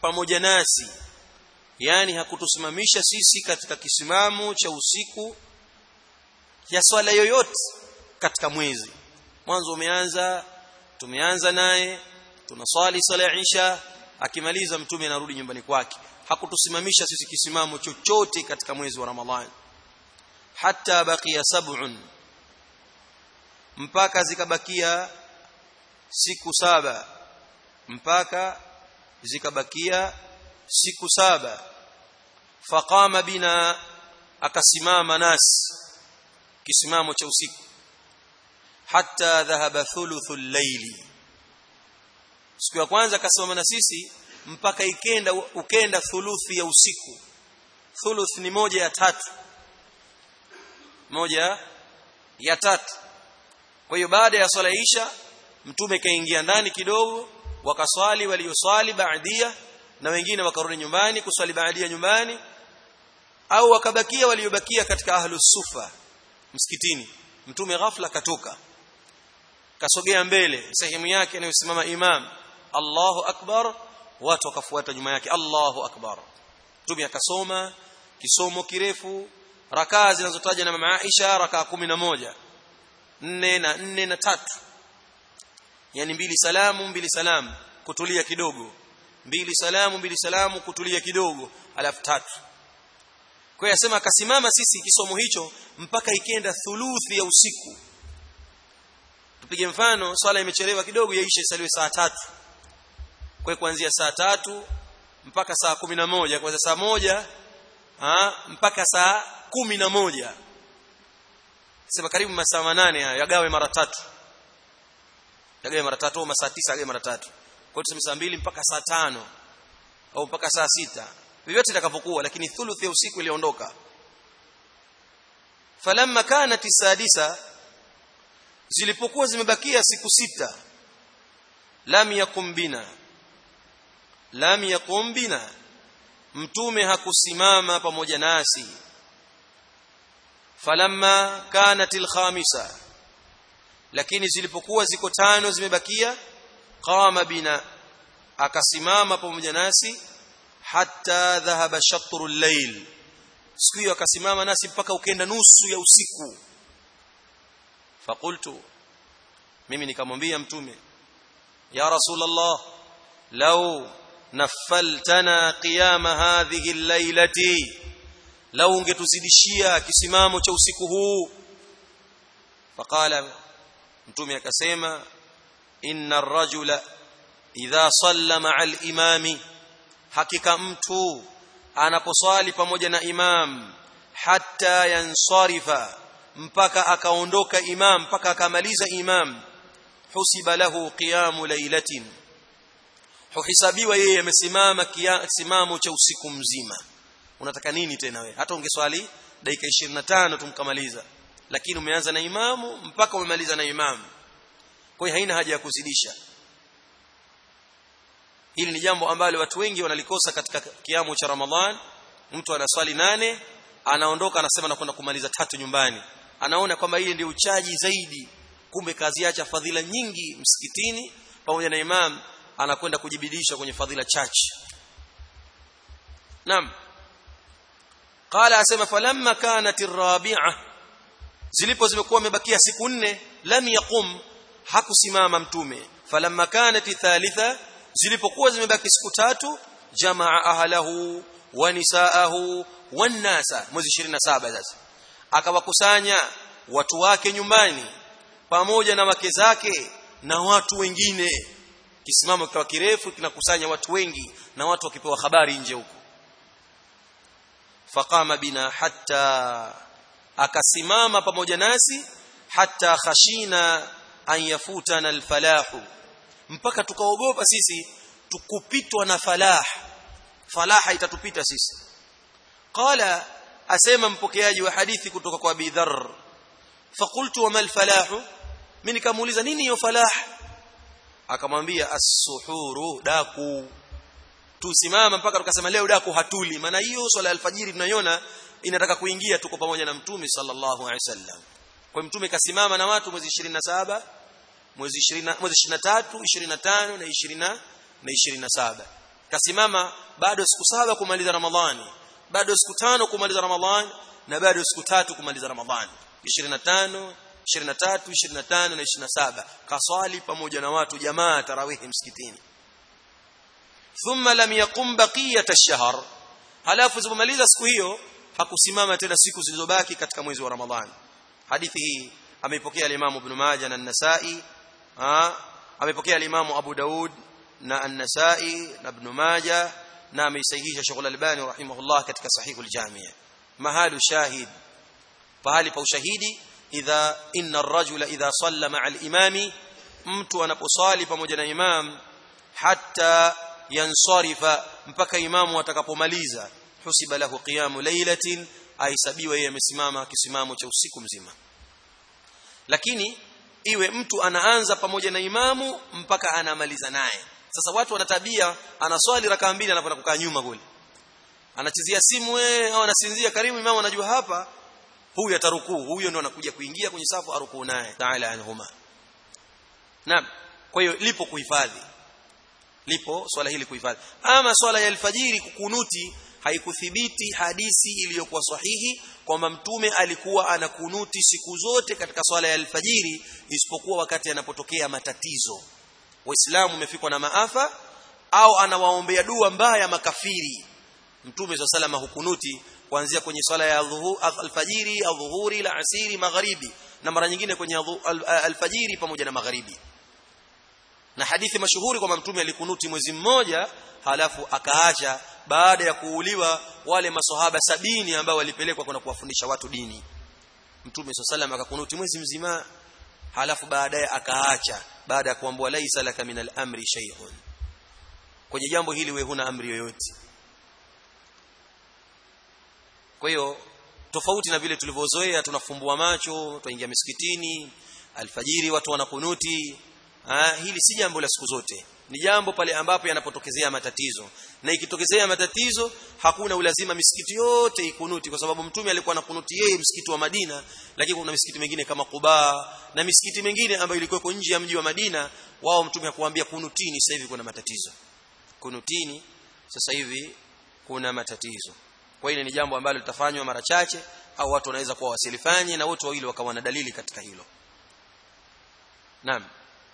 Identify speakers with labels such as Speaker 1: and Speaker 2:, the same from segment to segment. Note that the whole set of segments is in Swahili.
Speaker 1: pamoja nasi yani hakutusimamisha sisi katika kisimamo cha usiku ya swala yoyote katika mwezi mwanzo umeanza tumeanza naye tunaswali sala ya isha akimaliza mtume anarudi nyumbani kwake hakutusimamisha sisi kisimamo chochote katika mwezi wa ramadhani hatta baqiya sab'un mpaka zikabakia siku saba mpaka zikabakia siku saba faqama bina akasimama nasi kisimamo cha usiku hatta dhahaba thuluthul layli siku ya kwanza akasimama na sisi mpaka ikenda ukenda thuluthi ya usiku thuluth ni moja ya tatu moja ya tatu kwa hiyo baada ya swala isha mtume kaingia ndani kidogo wakaswali walioswali baadia na wengine wakarudi nyumbani kuswali baadia nyumbani au wakabakia waliobakia katika ahlus sufa msikitini mtume ghafla katoka kasogea mbele sehemu yake inayosimama imam Allahu akbar watu wakafuata nyuma yake Allahu akbar mtume akasoma kisomo kirefu rakaa zinazotaja na mama Aisha rakaa moja nne na nne na tatu yani mbili salamu mbili salamu kutulia kidogo mbili salamu mbili salamu kutulia kidogo alafu tatu kwa hiyo asema akasimama sisi kisomo hicho mpaka ikenda thuluthi ya usiku tupige mfano swala imechelewa kidogo yaisha isaliwe saa tatu kwa kuanzia saa tatu mpaka saa kumi na moja kwanza saa moja ha, mpaka saa kumi na moja sema karibu masaa manane haya yagawe mara tatu yagawe mara tatu au masaa tisa yagawe mara tatu kwa hiyo tuseme saa mbili mpaka saa tano au mpaka saa sita vyovyote itakavyokuwa lakini thuluthi ya usiku iliondoka falamma kanat sadisa zilipokuwa zimebakia siku sita lam yakum bina lam yakum bina mtume hakusimama pamoja nasi falamma kanat alkhamisa lakini zilipokuwa ziko tano zimebakia qama bina akasimama pamoja nasi hatta dhahaba shatru al-layl siku hiyo akasimama nasi mpaka ukenda nusu ya usiku fakultu mimi nikamwambia mtume ya rasulullah law naffaltana qiyama hadhihi al-lailati law ungetuzidishia kisimamo cha usiku huu faqala mtume akasema inna ar-rajula idha salla ma'a al-imami hakika mtu anaposwali pamoja na imam hatta yansarifa mpaka akaondoka imam mpaka akamaliza imam husiba lahu qiyamu lailatin huhisabiwa yeye amesimama kisimamo cha usiku mzima unataka nini tena wewe hata ungeswali dakika 25 tumkamaliza lakini umeanza na imamu mpaka umemaliza na imamu kwa hiyo haina haja ya kuzidisha hili ni jambo ambalo watu wengi wanalikosa katika kiamu cha Ramadhan mtu anaswali nane anaondoka anasema nakwenda kumaliza tatu nyumbani anaona kwamba hili ndio uchaji zaidi kumbe kazi acha fadhila nyingi msikitini pamoja na imam anakwenda kujibidisha kwenye fadhila chache naam qala asema falamma kanat arabi'a zilipo zimekuwa imebakia siku nne lam yaqum hakusimama mtume falamma kanat thalitha zilipokuwa zimebaki siku tatu jamaa ahlahu wa nisaahu wan nasa mwezi 27 sasa akawakusanya watu wake nyumbani pamoja na wake zake na watu wengine kisimamo kikawa kirefu kinakusanya watu wengi na watu wakipewa habari nje huko faqama bina hatta akasimama pamoja nasi hatta khashina an yafutana alfalahu mpaka tukaogopa sisi tukupitwa na falah falaha itatupita sisi qala asema mpokeaji wa hadithi kutoka kwa Abi Dharr faqultu wama alfalah mimi nikamuuliza nini hiyo falah akamwambia as-suhuru daku tusimama mpaka tukasema leo daku hatuli maana hiyo swala ya alfajiri tunaiona inataka kuingia tuko pamoja na mtume sallallahu alaihi wasallam kwa mtume kasimama na watu mwezi 27 mwezi 20 mwezi 23 25 na 20 na 27 kasimama bado siku saba kumaliza ramadhani bado siku tano kumaliza ramadhani na bado siku tatu kumaliza ramadhani 25 23 25 na 27 kaswali pamoja na watu jamaa tarawihi msikitini thumma lam yaqum baqiyat ash-shahr halafu zimemaliza siku hiyo hakusimama tena siku zilizobaki katika mwezi wa ramadhani hadithi hii ameipokea al-Imam Ibn Majah na An-Nasa'i amepokea al-Imam Abu Daud na An-Nasa'i na Ibn Majah na ameisahihisha Sheikh Al-Albani rahimahullah katika Sahihul Jami' mahalu shahid pahali pa ushahidi idha inna ar-rajula idha salla ma'a al-imami mtu anaposali pamoja na imam hatta yansarifa mpaka imamu atakapomaliza husiba lahu qiyamu laylatin aisabiwa yeye amesimama kisimamo cha usiku mzima lakini iwe mtu anaanza pamoja na imamu mpaka anamaliza naye sasa watu wana tabia anaswali raka mbili anapoenda kukaa nyuma kule anachezea simu wewe au anasinzia karibu imamu anajua hapa huyu atarukuu huyo ndo anakuja kuingia kwenye safu arukuu naye taala anhuma naam kwa hiyo lipo kuhifadhi lipo swala hili kuhifadhi ama swala ya alfajiri kukunuti haikuthibiti hadisi iliyokuwa sahihi kwamba mtume alikuwa anakunuti siku zote katika swala ya alfajiri isipokuwa wakati anapotokea matatizo waislamu umefikwa na maafa au anawaombea dua mbaya makafiri mtume swalla salama hukunuti kuanzia kwenye swala ya alfajiri adhuhuri la asiri magharibi na mara nyingine kwenye alfajiri pamoja na magharibi na hadithi mashuhuri kwamba mtume alikunuti mwezi mmoja halafu akaacha baada ya kuuliwa wale maswahaba sabini ambao walipelekwa kwenda kuwafundisha watu dini mtume swalla akakunuti mwezi mzima halafu baadaye akaacha baada ya kuambiwa laisa laka min al-amri shay'un kwenye jambo hili wewe huna amri yoyote kwa hiyo tofauti na vile tulivyozoea tunafumbua macho tuingia misikitini alfajiri watu wanakunuti ha, hili si jambo la siku zote ni jambo pale ambapo yanapotokezea matatizo na ikitokezea matatizo hakuna ulazima misikiti yote ikunuti kwa sababu mtume alikuwa anakunuti yeye msikiti wa Madina lakini kuna misikiti mingine kama Quba na misikiti mingine ambayo ilikuwa nje ya mji wa Madina wao mtume hakuambia kunutini sasa hivi kuna matatizo kunutini sasa hivi kuna matatizo kwa hiyo ni jambo ambalo litafanywa mara chache au watu wanaweza kuwa wasilifanye na wote wawili wakawa na dalili katika hilo naam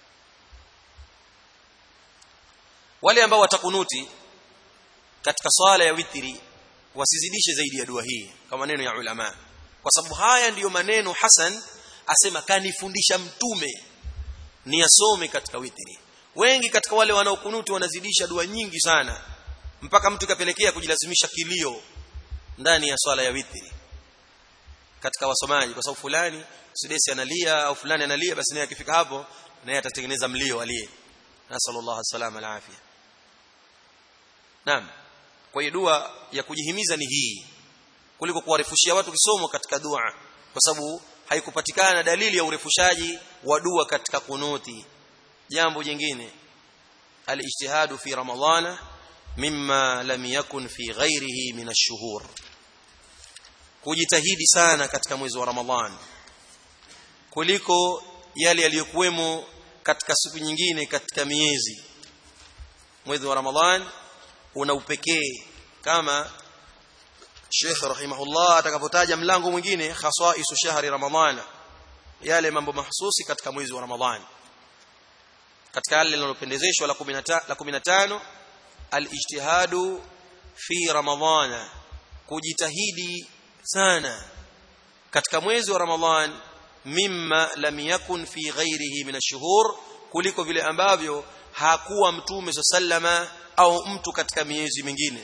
Speaker 1: wale ambao watakunuti katika swala ya witri wasizidishe zaidi ya dua hii kama maneno ya ulama kwa sababu haya ndiyo maneno Hasan asema kanifundisha mtume niyasome katika witri wengi katika wale wanaokunuti wanazidisha dua nyingi sana mpaka mtu kapelekea kujilazimisha kilio ndani ya swala ya witri katika wasomaji kwa sababu fulani sidesi analia au fulani analia basi naye akifika hapo naye atatengeneza mlio aliye nasallallahu salama na afya naam kwa hiyo dua ya kujihimiza ni hii kuliko kuwarefushia watu kisomo katika dua kwa sababu haikupatikana dalili ya urefushaji wa dua katika kunuti jambo jingine alijtihadu fi ramadhana mimma lam yakun fi ghairihi min ash-shuhur kujitahidi sana katika mwezi wa ramadhan kuliko yale yaliyokuwemo katika siku nyingine katika miezi mwezi wa ramadhan una upekee kama Sheikh rahimahullah atakapotaja mlango mwingine khasaisu shahri ramadhana yale mambo mahsusi katika mwezi wa ramadhani katika yale linalopendezeshwa la 15 la 15 alijtihadu fi ramadhana kujitahidi sana katika mwezi wa ramadhan mimma lam yakun fi ghairihi min ash-shuhur kuliko vile ambavyo hakuwa mtume sallama au mtu katika miezi mingine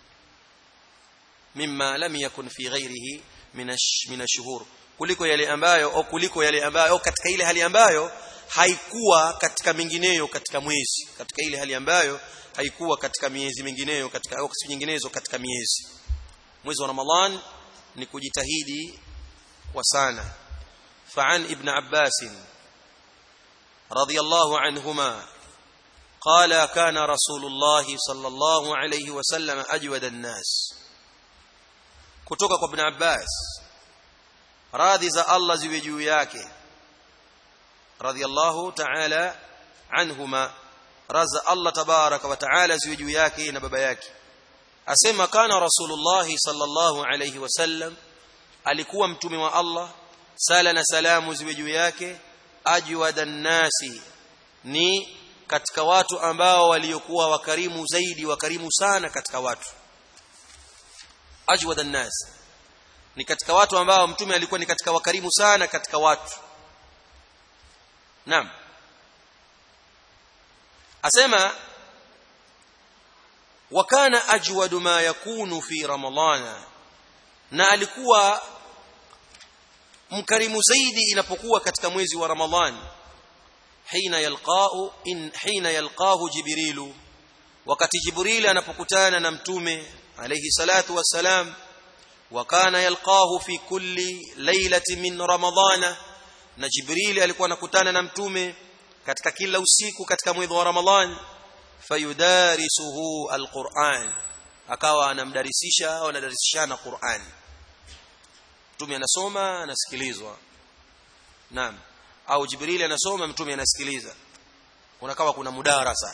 Speaker 1: mimma lam yakun fi ghairihi min ash-shuhur kuliko yale ambayo au kuliko yale ambayo au katika ile hali ambayo haikuwa katika mingineyo katika mwezi katika ile hali ambayo haikuwa katika miezi mingineyo katika au siku nyinginezo katika miezi mwezi wa ramadhan ni kujitahidi kwa sana فعن ابن عباس رضي الله عنهما قال كان رسول الله صلى الله عليه وسلم أجود الناس kutoka kwa ibn Abbas radhi za Allah ziwe juu yake radiyallahu ta'ala anhuma raza Allah tabaraka wa taala ziwe juu yake na baba yake asema kana rasulullah sallallahu alayhi wasallam alikuwa mtume wa Allah sala na salamu ziwe juu yake ajwadan nasi ni katika watu ambao waliokuwa wakarimu zaidi wakarimu sana katika watu ajwadan nas ni katika watu ambao mtume alikuwa ni katika wakarimu sana katika watu naam asema wakana ajwadu ma yakunu fi ramadhana na alikuwa mkarimu zaidi inapokuwa katika mwezi wa ramadhani hina yalqao in hina yalqahu jibrilu wakati jibril anapokutana na mtume alayhi salatu wassalam wakana yalqahu fi kulli lailati min ramadhana na jibril alikuwa anakutana na mtume katika kila usiku katika mwezi wa ramadhani fayudarisuhu alquran akawa anamdarisisha au anadarisishana Qur'an mtume anasoma anasikilizwa naam au jibril anasoma mtume anasikiliza kunakawa kuna mudarasa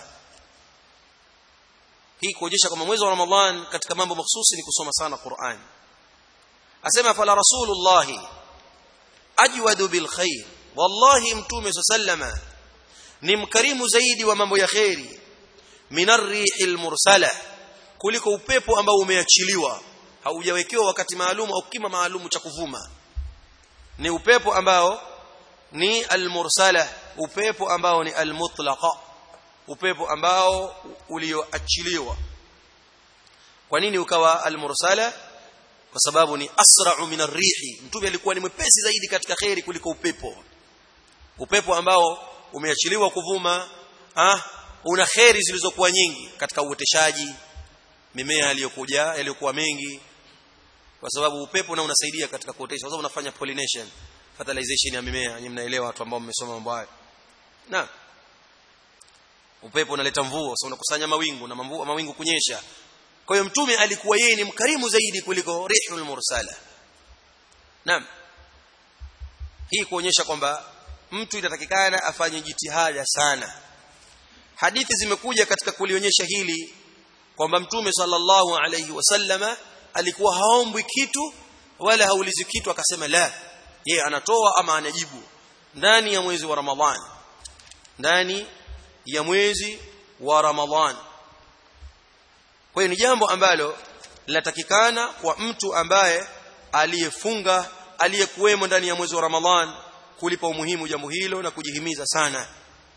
Speaker 1: hii kuonyesha kama mwezi wa ramadhan katika mambo mahsusi ni kusoma sana Qur'an asema fala rasulullah ajwadu bil khair wallahi mtume sallama ni mkarimu zaidi wa mambo ya khairi minar rihil mursala kuliko upepo ambao umeachiliwa haujawekewa wakati maalum au kima maalum cha kuvuma ni upepo ambao ni almursala upepo ambao ni almutlaqa upepo ambao ulioachiliwa kwa nini ukawa almursala kwa sababu ni asra'u min arrihi mtume alikuwa ni mwepesi zaidi katika khairi kuliko upepo upepo ambao umeachiliwa kuvuma ah una khairi zilizokuwa nyingi katika uoteshaji mimea iliyokuja yaliyokuwa mengi kwa sababu upepo na unasaidia katika kuotesha kwa sababu unafanya pollination fertilization ya mimea nyinyi mnaelewa watu ambao mmesoma mambo hayo na upepo unaleta mvua sasa unakusanya mawingu na mvua mawingu kunyesha kwa hiyo mtume alikuwa yeye ni mkarimu zaidi kuliko rihul mursala naam hii kuonyesha kwamba mtu inatakikana afanye jitihada sana hadithi zimekuja katika kulionyesha hili kwamba mtume sallallahu alayhi wasallama alikuwa haombwi kitu wala haulizi kitu akasema la yeye anatoa ama anajibu ndani ya mwezi wa ramadhan ndani ya mwezi wa ramadhan kwa hiyo ni jambo ambalo linatakikana kwa mtu ambaye aliyefunga aliyekuwemo ndani ya mwezi wa ramadhan kulipa umuhimu jambo hilo na kujihimiza sana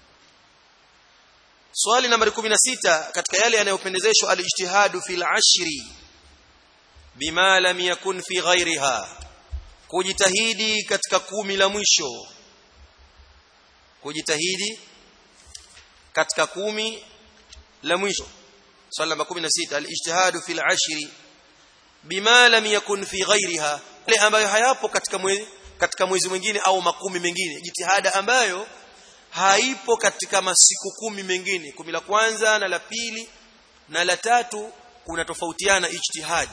Speaker 1: swali nambari 16 katika yale yanayopendezeshwa alijtihadu fil ashri bima lam yakun fi ghairiha kujitahidi katika kumi la mwisho kujitahidi katika kumi la mwisho swali namba 16 alijtihadu fil ashri bima lam yakun fi ghairiha ile ambayo hayapo katika mwezi katika mwezi mwingine au makumi mengine jitihada ambayo haipo katika masiku kumi mengine kumi la kwanza na la pili na la tatu kuna tofautiana ijtihad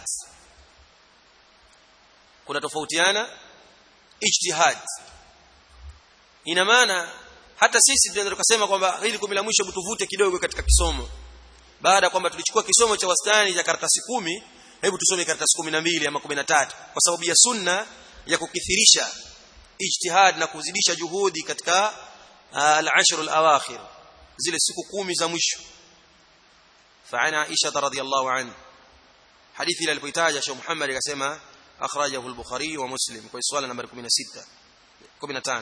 Speaker 1: kuna tofautiana ijtihad ina maana hata sisi tunaweza tukasema kwamba hili kumi la mwisho tuvute kidogo katika kisomo baada kwamba tulichukua kisomo cha wastani cha karatasi kumi hebu tusome karatasi kumi na mbili ama kumi na tatu kwa sababu ya sunna ya kukithirisha ijtihad na kuzidisha juhudi katika al-ashr al-awakhir zile siku kumi za mwisho فعن عائشة رضي الله عنه حديث إلى البيتاج شيخ محمد akasema أخرجه البخاري ومسلم kwa swala nambari 16 15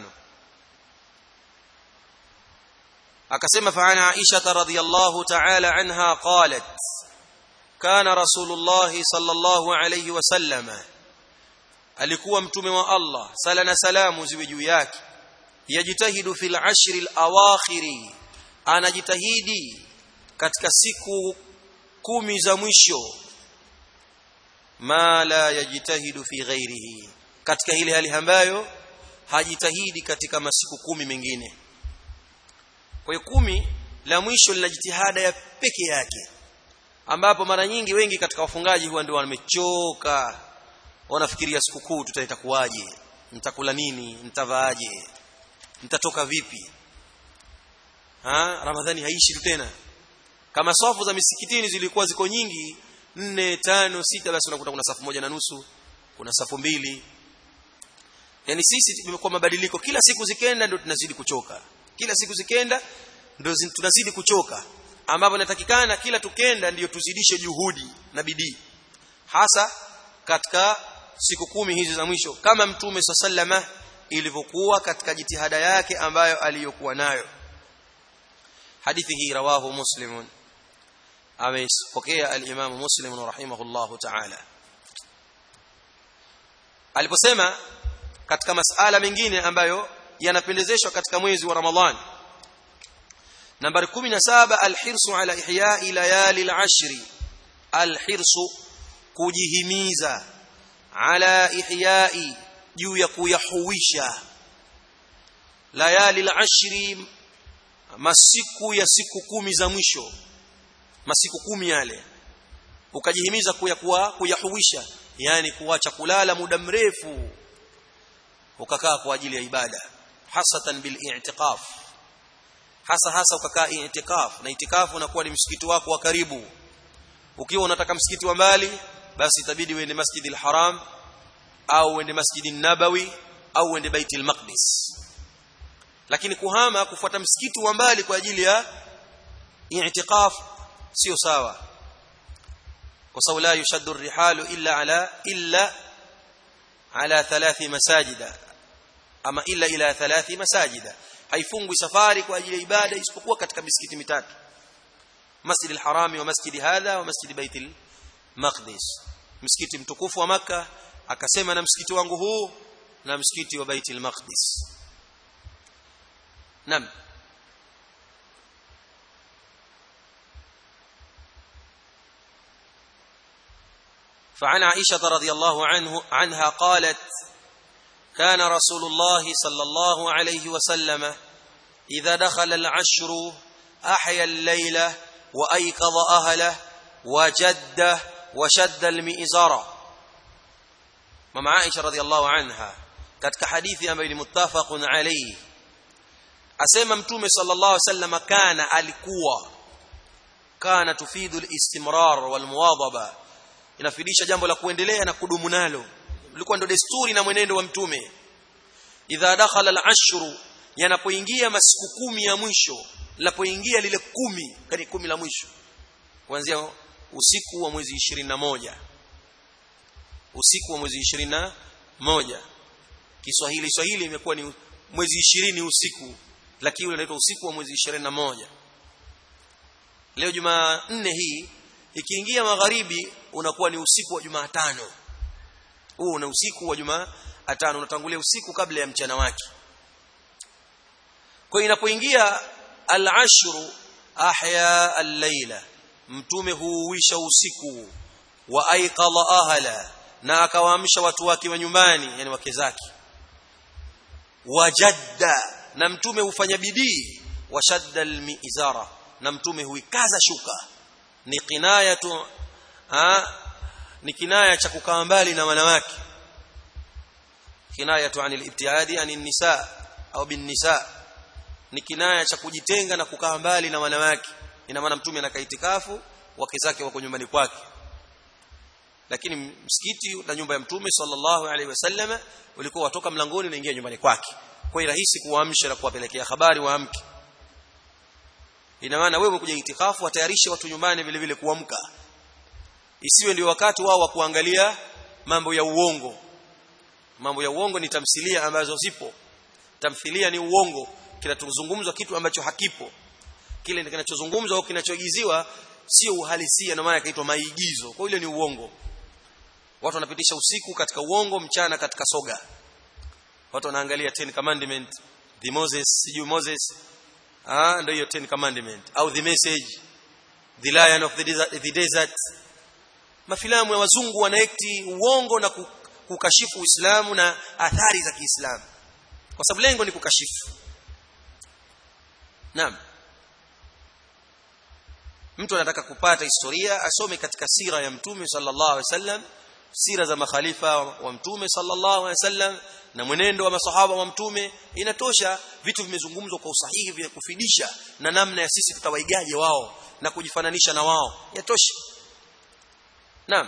Speaker 1: akasema فعن عائشة رضي الله تعالى عنها قالت كان رسول الله صلى الله عليه وسلم alikuwa mtume wa Allah sala na salamu ziwe juu yake yajitahidu fil ashri al-awakhiri anajitahidi katika siku kumi za mwisho ma la yajitahidu fi ghairihi katika ile hali ambayo hajitahidi katika masiku kumi mengine kwa hiyo kumi la mwisho lina jitihada ya peke yake ambapo mara nyingi wengi katika wafungaji huwa ndio wamechoka wanafikiria sikukuu tutaitakuwaje nitakula nini nitavaaje nitatoka vipi ha ramadhani haishi tu tena kama safu za misikitini zilikuwa ziko nyingi nne tano sita basi unakuta kuna safu moja na nusu kuna safu mbili yani sisi tumekuwa mabadiliko kila siku zikenda ndio tunazidi kuchoka kila siku zikenda ndio tunazidi kuchoka ambapo inatakikana kila tukenda ndiyo tuzidishe juhudi na bidii hasa katika siku kumi hizi za mwisho kama mtume sallama ilivyokuwa katika jitihada yake ambayo aliyokuwa nayo hadithi hii rawahu muslimun amepokea al-Imam Muslim rahimahullahu ta'ala aliposema katika masala mengine ambayo yanapendezeshwa katika mwezi wa Ramadhani nambari 17 alhirsu ala ihya'i layali al-ashri alhirsu kujihimiza ala ihya'i juu ya kuyahuisha layali al-ashri masiku ya siku kumi za mwisho masiku kumi yale ukajihimiza kuya kuwa kuyahuisha yani kuacha kulala muda mrefu ukakaa kwa ajili ya ibada hasatan bil i'tikaf hasa hasa ukakaa i'tikaf na i'tikaf unakuwa ni msikiti wako wa karibu ukiwa unataka msikiti wa mbali basi itabidi uende Masjid al-Haram au uende Masjid an-Nabawi au uende Bait al-Maqdis lakini kuhama kufuata msikiti wa mbali kwa ajili ya i'tikaf sio sawa kwa sababu la yushaddu ar-rihalu illa ala illa ala thalathi masajida ama illa ila thalathi masajida haifungwi safari kwa ajili ya ibada isipokuwa katika misikiti mitatu Masjid al-Harami wa Masjid hadha wa Masjid Bait al-Maqdis msikiti mtukufu wa maka akasema na msikiti wangu huu na msikiti wa Bait al-Maqdis Naam فعن عائشة رضي الله عنه عنها قالت كان رسول الله صلى الله عليه وسلم إذا دخل العشر أحيا الليلة وأيقظ أهله وجد وشد المئزر مع عائشة رضي الله عنها katika hadithi ambayo ni muttafaqun alayhi asema mtume sallallahu alaihi wasallam kana alikuwa kana tufidu al-istimrar wal muwadhaba inafidisha jambo la kuendelea na kudumu nalo ilikuwa ndo desturi na mwenendo wa mtume idha dakhala al-ashru yanapoingia masiku kumi ya mwisho lapoingia lile kumi kani kumi la mwisho kuanzia usiku wa mwezi 21 usiku wa mwezi 21 Kiswahili Swahili imekuwa ni mwezi 20 usiku lakini unaitwa usiku wa mwezi 21 leo Jumanne hii ikiingia magharibi unakuwa ni usiku wa Jumatano huu una usiku wa Jumatano unatangulia usiku kabla ya mchana wake kwa inapoingia al-ashru ahya al-laila mtume huuisha usiku wa aiqadha ahla na akawaamsha watu wake wa nyumbani yani wake zake wajadda na mtume hufanya bidii washadda al-mizara na mtume huikaza shuka ni kinayatu ha ni kinaya cha kukaa mbali na wanawake kinayatu anil ibtiadi anin nisa au bin nisa ni kinaya cha kujitenga na kukaa mbali na wanawake ina maana mtume anakaa itikafu wake zake wako nyumbani kwake lakini msikiti na nyumba ya mtume sallallahu alaihi wasallam ulikuwa watoka mlangoni unaingia nyumbani kwake kwa hiyo rahisi kuwaamsha na kuwapelekea habari waamke ina maana wewe kuja itikafu watayarishe watu nyumbani vile vile kuamka isiwe ndio wakati wao wa kuangalia mambo ya uongo mambo ya uongo ni tamthilia ambazo zipo tamthilia ni uongo kinachozungumzwa kitu ambacho hakipo kile kinachozungumzwa au kinachoigiziwa sio uhalisia na maana kaitwa maigizo kwa hiyo ni uongo watu wanapitisha usiku katika uongo mchana katika soga watu wanaangalia 10 commandment the Moses siju Moses ah ndio hiyo 10 commandment au the message the lion of the desert, the desert mafilamu ya wazungu wanaekti uongo na kukashifu Uislamu na athari za Kiislamu kwa sababu lengo ni kukashifu Naam mtu anataka kupata historia asome katika sira ya mtume sallallahu alaihi wasallam sira za makhalifa wa mtume sallallahu alaihi wasallam na mwenendo wa masahaba wa mtume inatosha vitu vimezungumzwa kwa usahihi vya kufidisha na namna ya sisi tutawaigaje wao na kujifananisha na wao yatosha naam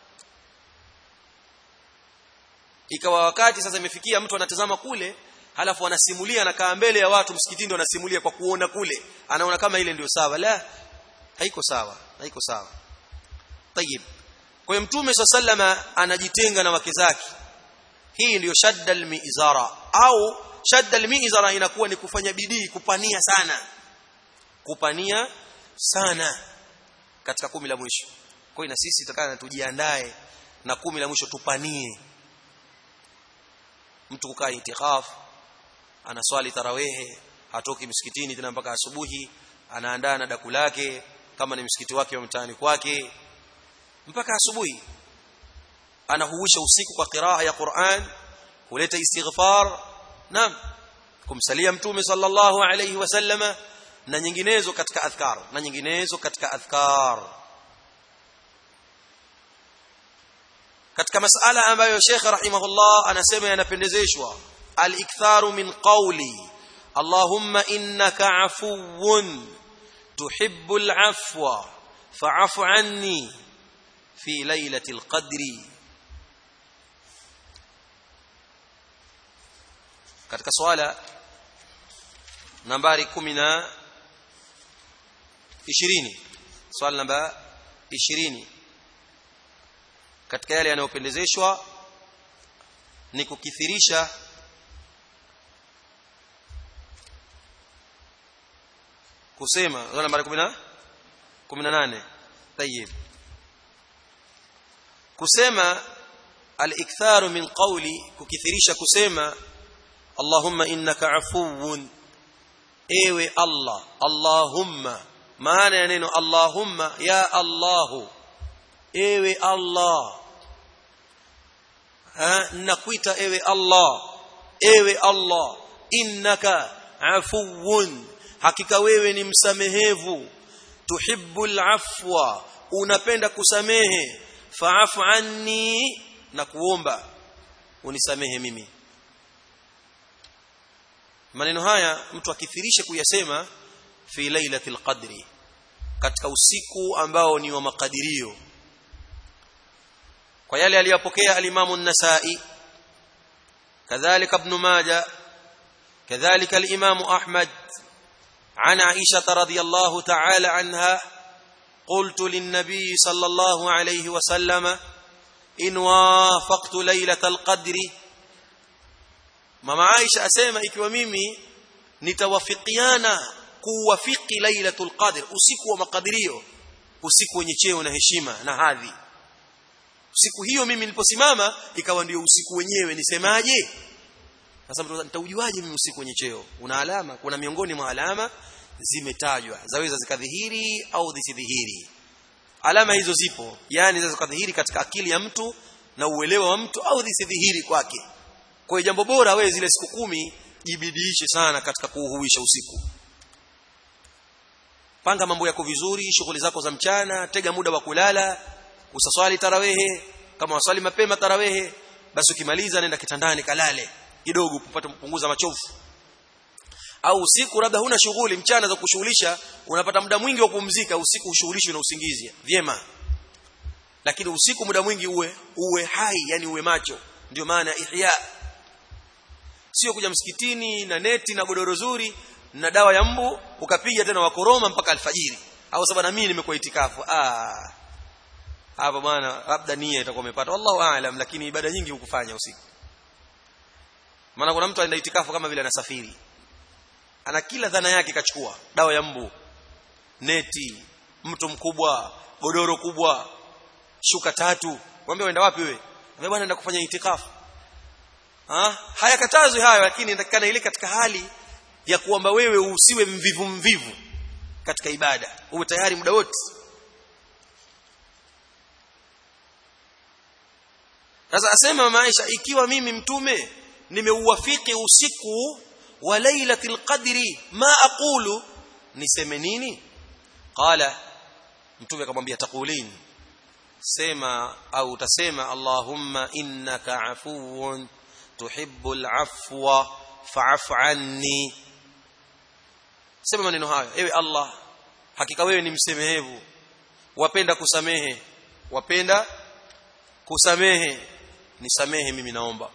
Speaker 1: ikawa wakati sasa imefikia mtu anatazama kule halafu anasimulia anakaa mbele ya watu msikitini ndo anasimulia kwa kuona kule anaona kama ile ndio sawa la haiko sawa haiko sawa tayib kwa hiyo mtume sallama anajitenga na wake zake hii ndiyo shadda almizara au shadda almizara inakuwa ni kufanya bidii kupania sana kupania sana katika kumi la mwisho kwa hiyo na sisi tutakana tujiandae na kumi la mwisho tupanie mtu kukaa itikaf anaswali tarawehe hatoki msikitini tena mpaka asubuhi anaandaa na daku lake kama ni msikiti wake wa mtaani kwake mpaka asubuhi anahuisha usiku kwa qiraa ya Qur'an huleta istighfar naam kumsalia mtume sallallahu alayhi wasallama na nyinginezo katika adhkar na nyinginezo katika adhkar katika masala ambayo Sheikh rahimahullah anasema yanapendezeshwa al-iktharu min qawli Allahumma innaka afuwun tuhibbul afwa fa'fu anni fi lailatul qadri katika swala nambari 10 na 20 swala namba 20 katika yale yanayopendezeshwa ni kukithirisha kusema swala nambari 10 18 tayib kusema al-iktharu min qawli kukithirisha kusema Allahumma innaka afuwun ewe Allah Allahumma maana ya neno Allahumma ya Allahu ewe Allah ha nakuita ewe Allah ewe Allah innaka afuwun hakika wewe ni msamehevu tuhibbul afwa unapenda kusamehe fa'fu anni na kuomba unisamehe mimi maneno haya mtu akithirishe kuyasema fi lailatul qadri katika usiku ambao ni wa makadirio kwa yale aliyopokea alimamu an-Nasa'i kadhalika ibn Majah kadhalika al-Imam Ahmad عن عائشة رضي الله تعالى عنها قلت للنبي صلى الله عليه وسلم إن وافقت ليلة القدر mama Aisha asema ikiwa mimi nitawafikiana kuwafiki lailatul qadr usiku wa makadirio usiku wenye cheo na heshima na hadhi usiku hiyo mimi niliposimama ikawa ndio usiku wenyewe nisemaje sasa nitaujuaje mimi usiku wenye cheo una alama kuna miongoni mwa alama zimetajwa zaweza zikadhihiri au zisidhihiri alama hizo zipo yani zaweza zikadhihiri katika akili ya mtu na uelewa wa mtu au zisidhihiri kwake kwa hiyo jambo bora wewe zile siku kumi jibidiishe sana katika kuuhuisha usiku panga mambo yako vizuri shughuli zako za mchana tega muda wa kulala usaswali tarawehe kama waswali mapema tarawehe basi ukimaliza nenda kitandani kalale kidogo upate kupunguza machofu au usiku labda huna shughuli mchana za kushughulisha unapata muda mwingi wa kupumzika usiku ushughulishwe na usingizi vyema lakini usiku muda mwingi uwe uwe hai yani uwe macho ndio maana ihya sio kuja msikitini na neti na godoro zuri na dawa ya mbu ukapiga tena wakoroma mpaka alfajiri au sababu na mimi nimekuwa itikafu ah hapa bwana labda nia itakuwa umepata wallahu aalam lakini ibada nyingi hukufanya usiku maana kuna mtu anaenda itikafu kama vile anasafiri ana kila dhana yake kachukua dawa ya mbu neti mto mkubwa godoro kubwa shuka tatu mwambie uenda wapi wewe mwambie bwana naenda kufanya itikafu ha hayakatazwi hayo lakini inatakikana ile katika hali ya kuomba wewe usiwe mvivu mvivu katika ibada uwe tayari muda wote sasa asema maisha ikiwa mimi mtume nimeuwafiki usiku wa lailatul qadri ma aqulu niseme nini qala mtume akamwambia taqulin sema au utasema allahumma innaka afuwun tuhibbul afwa fa'fu anni sema maneno hayo ewe Allah hakika wewe ni msemehevu wapenda kusamehe wapenda kusamehe nisamehe mimi naomba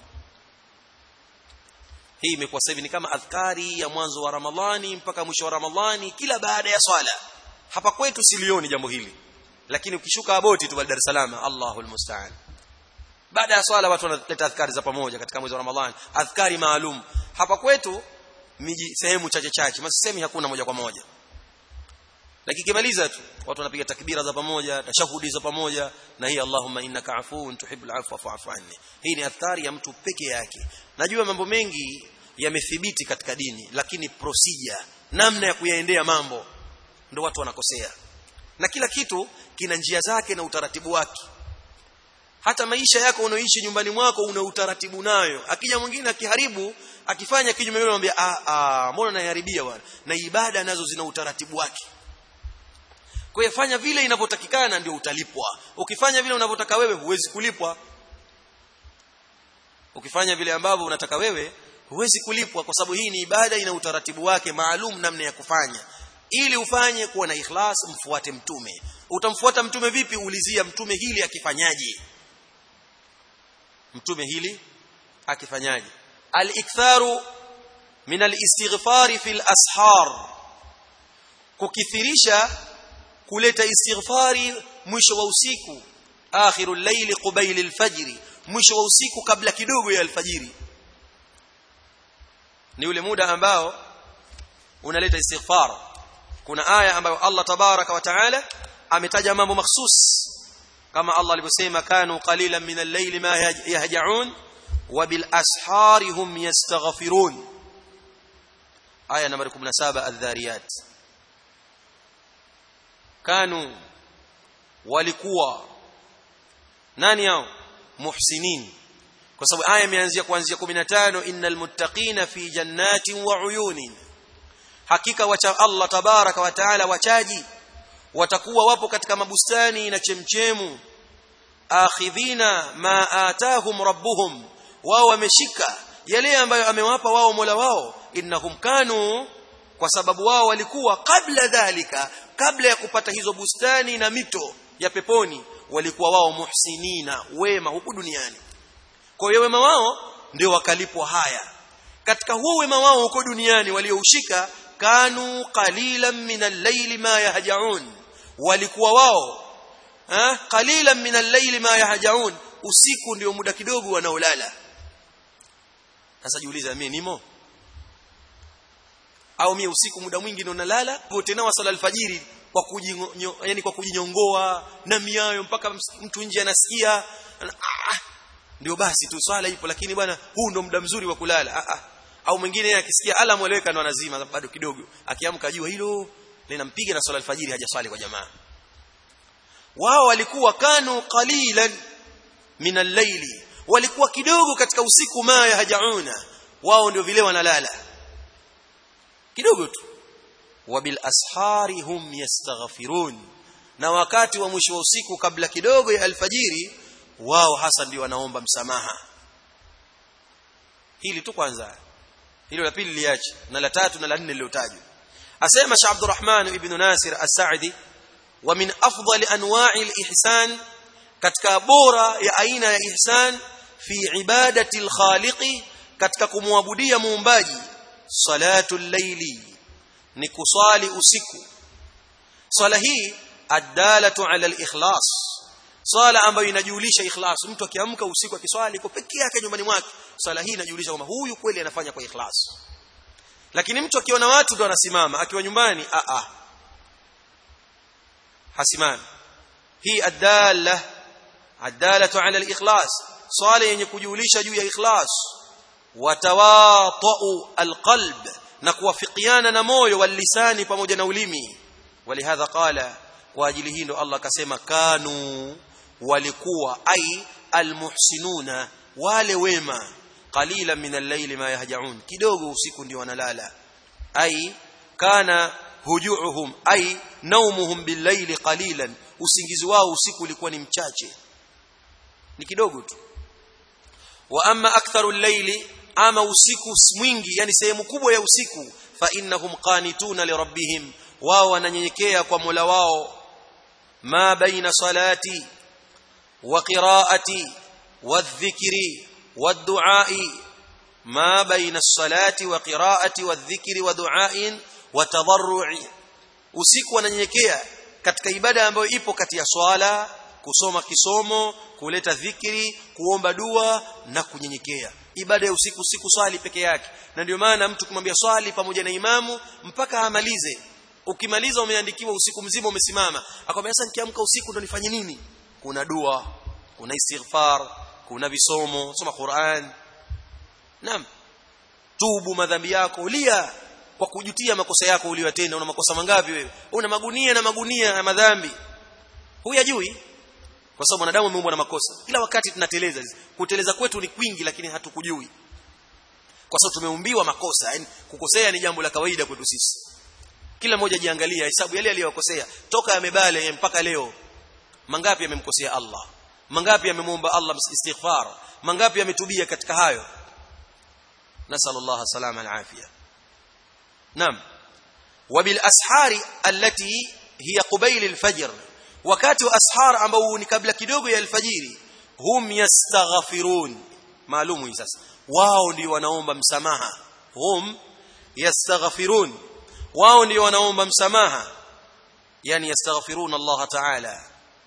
Speaker 1: hii imekuwa sasa hivi ni kama adhkari ya mwanzo wa Ramadhani mpaka mwisho wa Ramadhani kila baada ya swala hapa kwetu silioni jambo hili lakini ukishuka aboti tu Dar es Salaam Allahul musta'an baada ya swala watu wanaleta adhkari za pamoja katika mwezi wa Ramadhani adhkari maalum hapa kwetu miji sehemu chache chache masisemi hakuna moja kwa moja lakini kimaliza tu watu wanapiga takbira za pamoja tashahudi za pamoja na hii Allahumma innaka afuwun tuhibbul afwa fa'fu anni hii ni adhkari ya mtu peke yake najua mambo mengi yamethibiti katika dini lakini procedure namna ya kuyaendea mambo ndio watu wanakosea na kila kitu kina njia zake na utaratibu wake hata maisha yako unaoishi nyumbani mwako una utaratibu nayo akija mwingine akiharibu akifanya kinyume na anambia ah ah mbona naiharibia bwana na ibada nazo zina utaratibu wake kwa hiyo fanya vile inavyotakikana ndio utalipwa ukifanya vile unavyotaka wewe huwezi kulipwa ukifanya vile ambavyo unataka wewe huwezi kulipwa kwa sababu hii ni ibada ina utaratibu wake maalum namna ya kufanya ili ufanye kuwa na ikhlas mfuate mtume utamfuata mtume vipi ulizia mtume hili akifanyaje mtume hili akifanyaje al-iktharu min al-istighfar fi al-ashar kukithirisha kuleta istighfari mwisho wa usiku akhirul layli qubayl al-fajr mwisho wa usiku kabla kidogo ya alfajiri ni ule muda ambao unaleta istighfar kuna aya ambayo Allah tabaraka wa taala ametaja mambo mahsus kama Allah alivyosema kanu qalilan min al-layli ma yahja'un wa bil ashari hum yastaghfirun aya nambari 17 adh-dhariyat kanu walikuwa nani hao muhsinin kwa sababu aya imeanzia kuanzia 15 innal muttaqina fi jannatin wa uyunin hakika wacha Allah tabaraka wa taala wachaji watakuwa wapo katika mabustani na chemchemu akhidhina ma atahum rabbuhum wao wameshika yale ambayo amewapa wao Mola wao innahum kanu kwa sababu wao walikuwa kabla dhalika kabla ya kupata hizo bustani na mito ya peponi walikuwa wao muhsinina wema huku duniani kwa hiyo wema wao ndio wakalipwa haya katika huo wema wao huko duniani walioushika kanu qalilan min al-layli ma yahjaun walikuwa wao eh qalilan min al-layli ma yahjaun usiku ndio muda kidogo wanaolala sasa jiuliza mimi nimo au mimi usiku muda mwingi ndio nalala tena wasala alfajiri kwa kujinyo, yani kwa kujinyongoa na miayo mpaka mtu nje anasikia ah, ndio basi tu swala ipo lakini bwana huu ndo muda mzuri wa kulala ah, ah. au mwingine yeye akisikia alamu eleweka ndo anazima bado kidogo akiamka jua hilo linampiga na swala alfajiri hajaswali kwa jamaa wao walikuwa kanu qalilan min al-layli walikuwa kidogo katika usiku ma hajauna wao ndio vile wanalala kidogo tu wabil ashari hum yastaghfirun na wakati wa mwisho wa usiku kabla kidogo ya alfajiri wao hasa ndio wanaomba msamaha hili tu kwanza hilo la pili liache na la tatu na la nne lilotajwa asema Sheikh Abdurrahman ibn Nasir As-Sa'di wa min afdali anwa'i al-ihsan katika bora ya aina ya ihsan fi ibadati al-khaliqi katika kumwabudia muumbaji salatu al-layli ni kuswali usiku swala hii adalatu ala al-ikhlas swala ambayo inajulisha ikhlas mtu akiamka usiku akiswali iko pekee yake nyumbani mwake swala hii inajulisha kwamba huyu kweli anafanya kwa ikhlas lakini mtu akiona watu ndo anasimama akiwa nyumbani a a hasimami hii adalla adalatu ala al-ikhlas swala yenye kujulisha juu ya ikhlas watawatu alqalb na kuwafikiana na moyo wal lisani pamoja na ulimi walihadha qala kwa ajili hii ndo Allah akasema kanu walikuwa ai almuhsinuna wale wema qalilan min al-layli ma yahjaun kidogo usiku ndio wanalala ai kana hujuuhum ai naumuhum bil-layli qalilan usingizi wao usiku ulikuwa ni mchache ni kidogo tu wa amma aktharu al-layli ama usiku mwingi yani sehemu kubwa ya usiku fa innahum qanituna li rabbihim wao wananyenyekea kwa Mola wao ma baina salati wa qiraati wadh-dhikri wad-du'a'i ma baina as-salati wa qiraati wadh-dhikri wa du'a'in wa tadarru'i usiku wananyenyekea katika ibada ambayo ipo kati ya swala kusoma kisomo kuleta dhikri kuomba dua na kunyenyekea ibada ya usiku usiku swali peke yake na ndio maana mtu kumwambia swali pamoja na imamu mpaka amalize ukimaliza umeandikiwa usiku mzima umesimama akwambia sasa nikiamka usiku ndo nifanye nini kuna dua kuna istighfar kuna visomo soma Qur'an naam tubu madhambi yako ulia kwa kujutia makosa yako uliyotenda una makosa mangapi wewe una magunia na magunia ya madhambi huyajui kwa sababu mwanadamu ameumbwa na makosa kila wakati tunateleza kuteleza kwetu ni kwingi lakini hatukujui kwa sababu tumeumbiwa makosa yani kukosea ni jambo la kawaida kwetu sisi kila mmoja jiangalia hesabu yale aliyokosea toka yamebale mpaka leo mangapi yamemkosea Allah mangapi yamemuomba Allah istighfar mangapi yametubia katika hayo nasallallahu salama alafia naam wabil ashari allati hiya qubayl alfajr wakati wa ashar ambao ni kabla kidogo ya alfajiri hum yastaghfirun maalumu hii sasa wao ndio wanaomba msamaha hum yastaghfirun wao ndio wanaomba msamaha yani yastaghfirun Allah ta'ala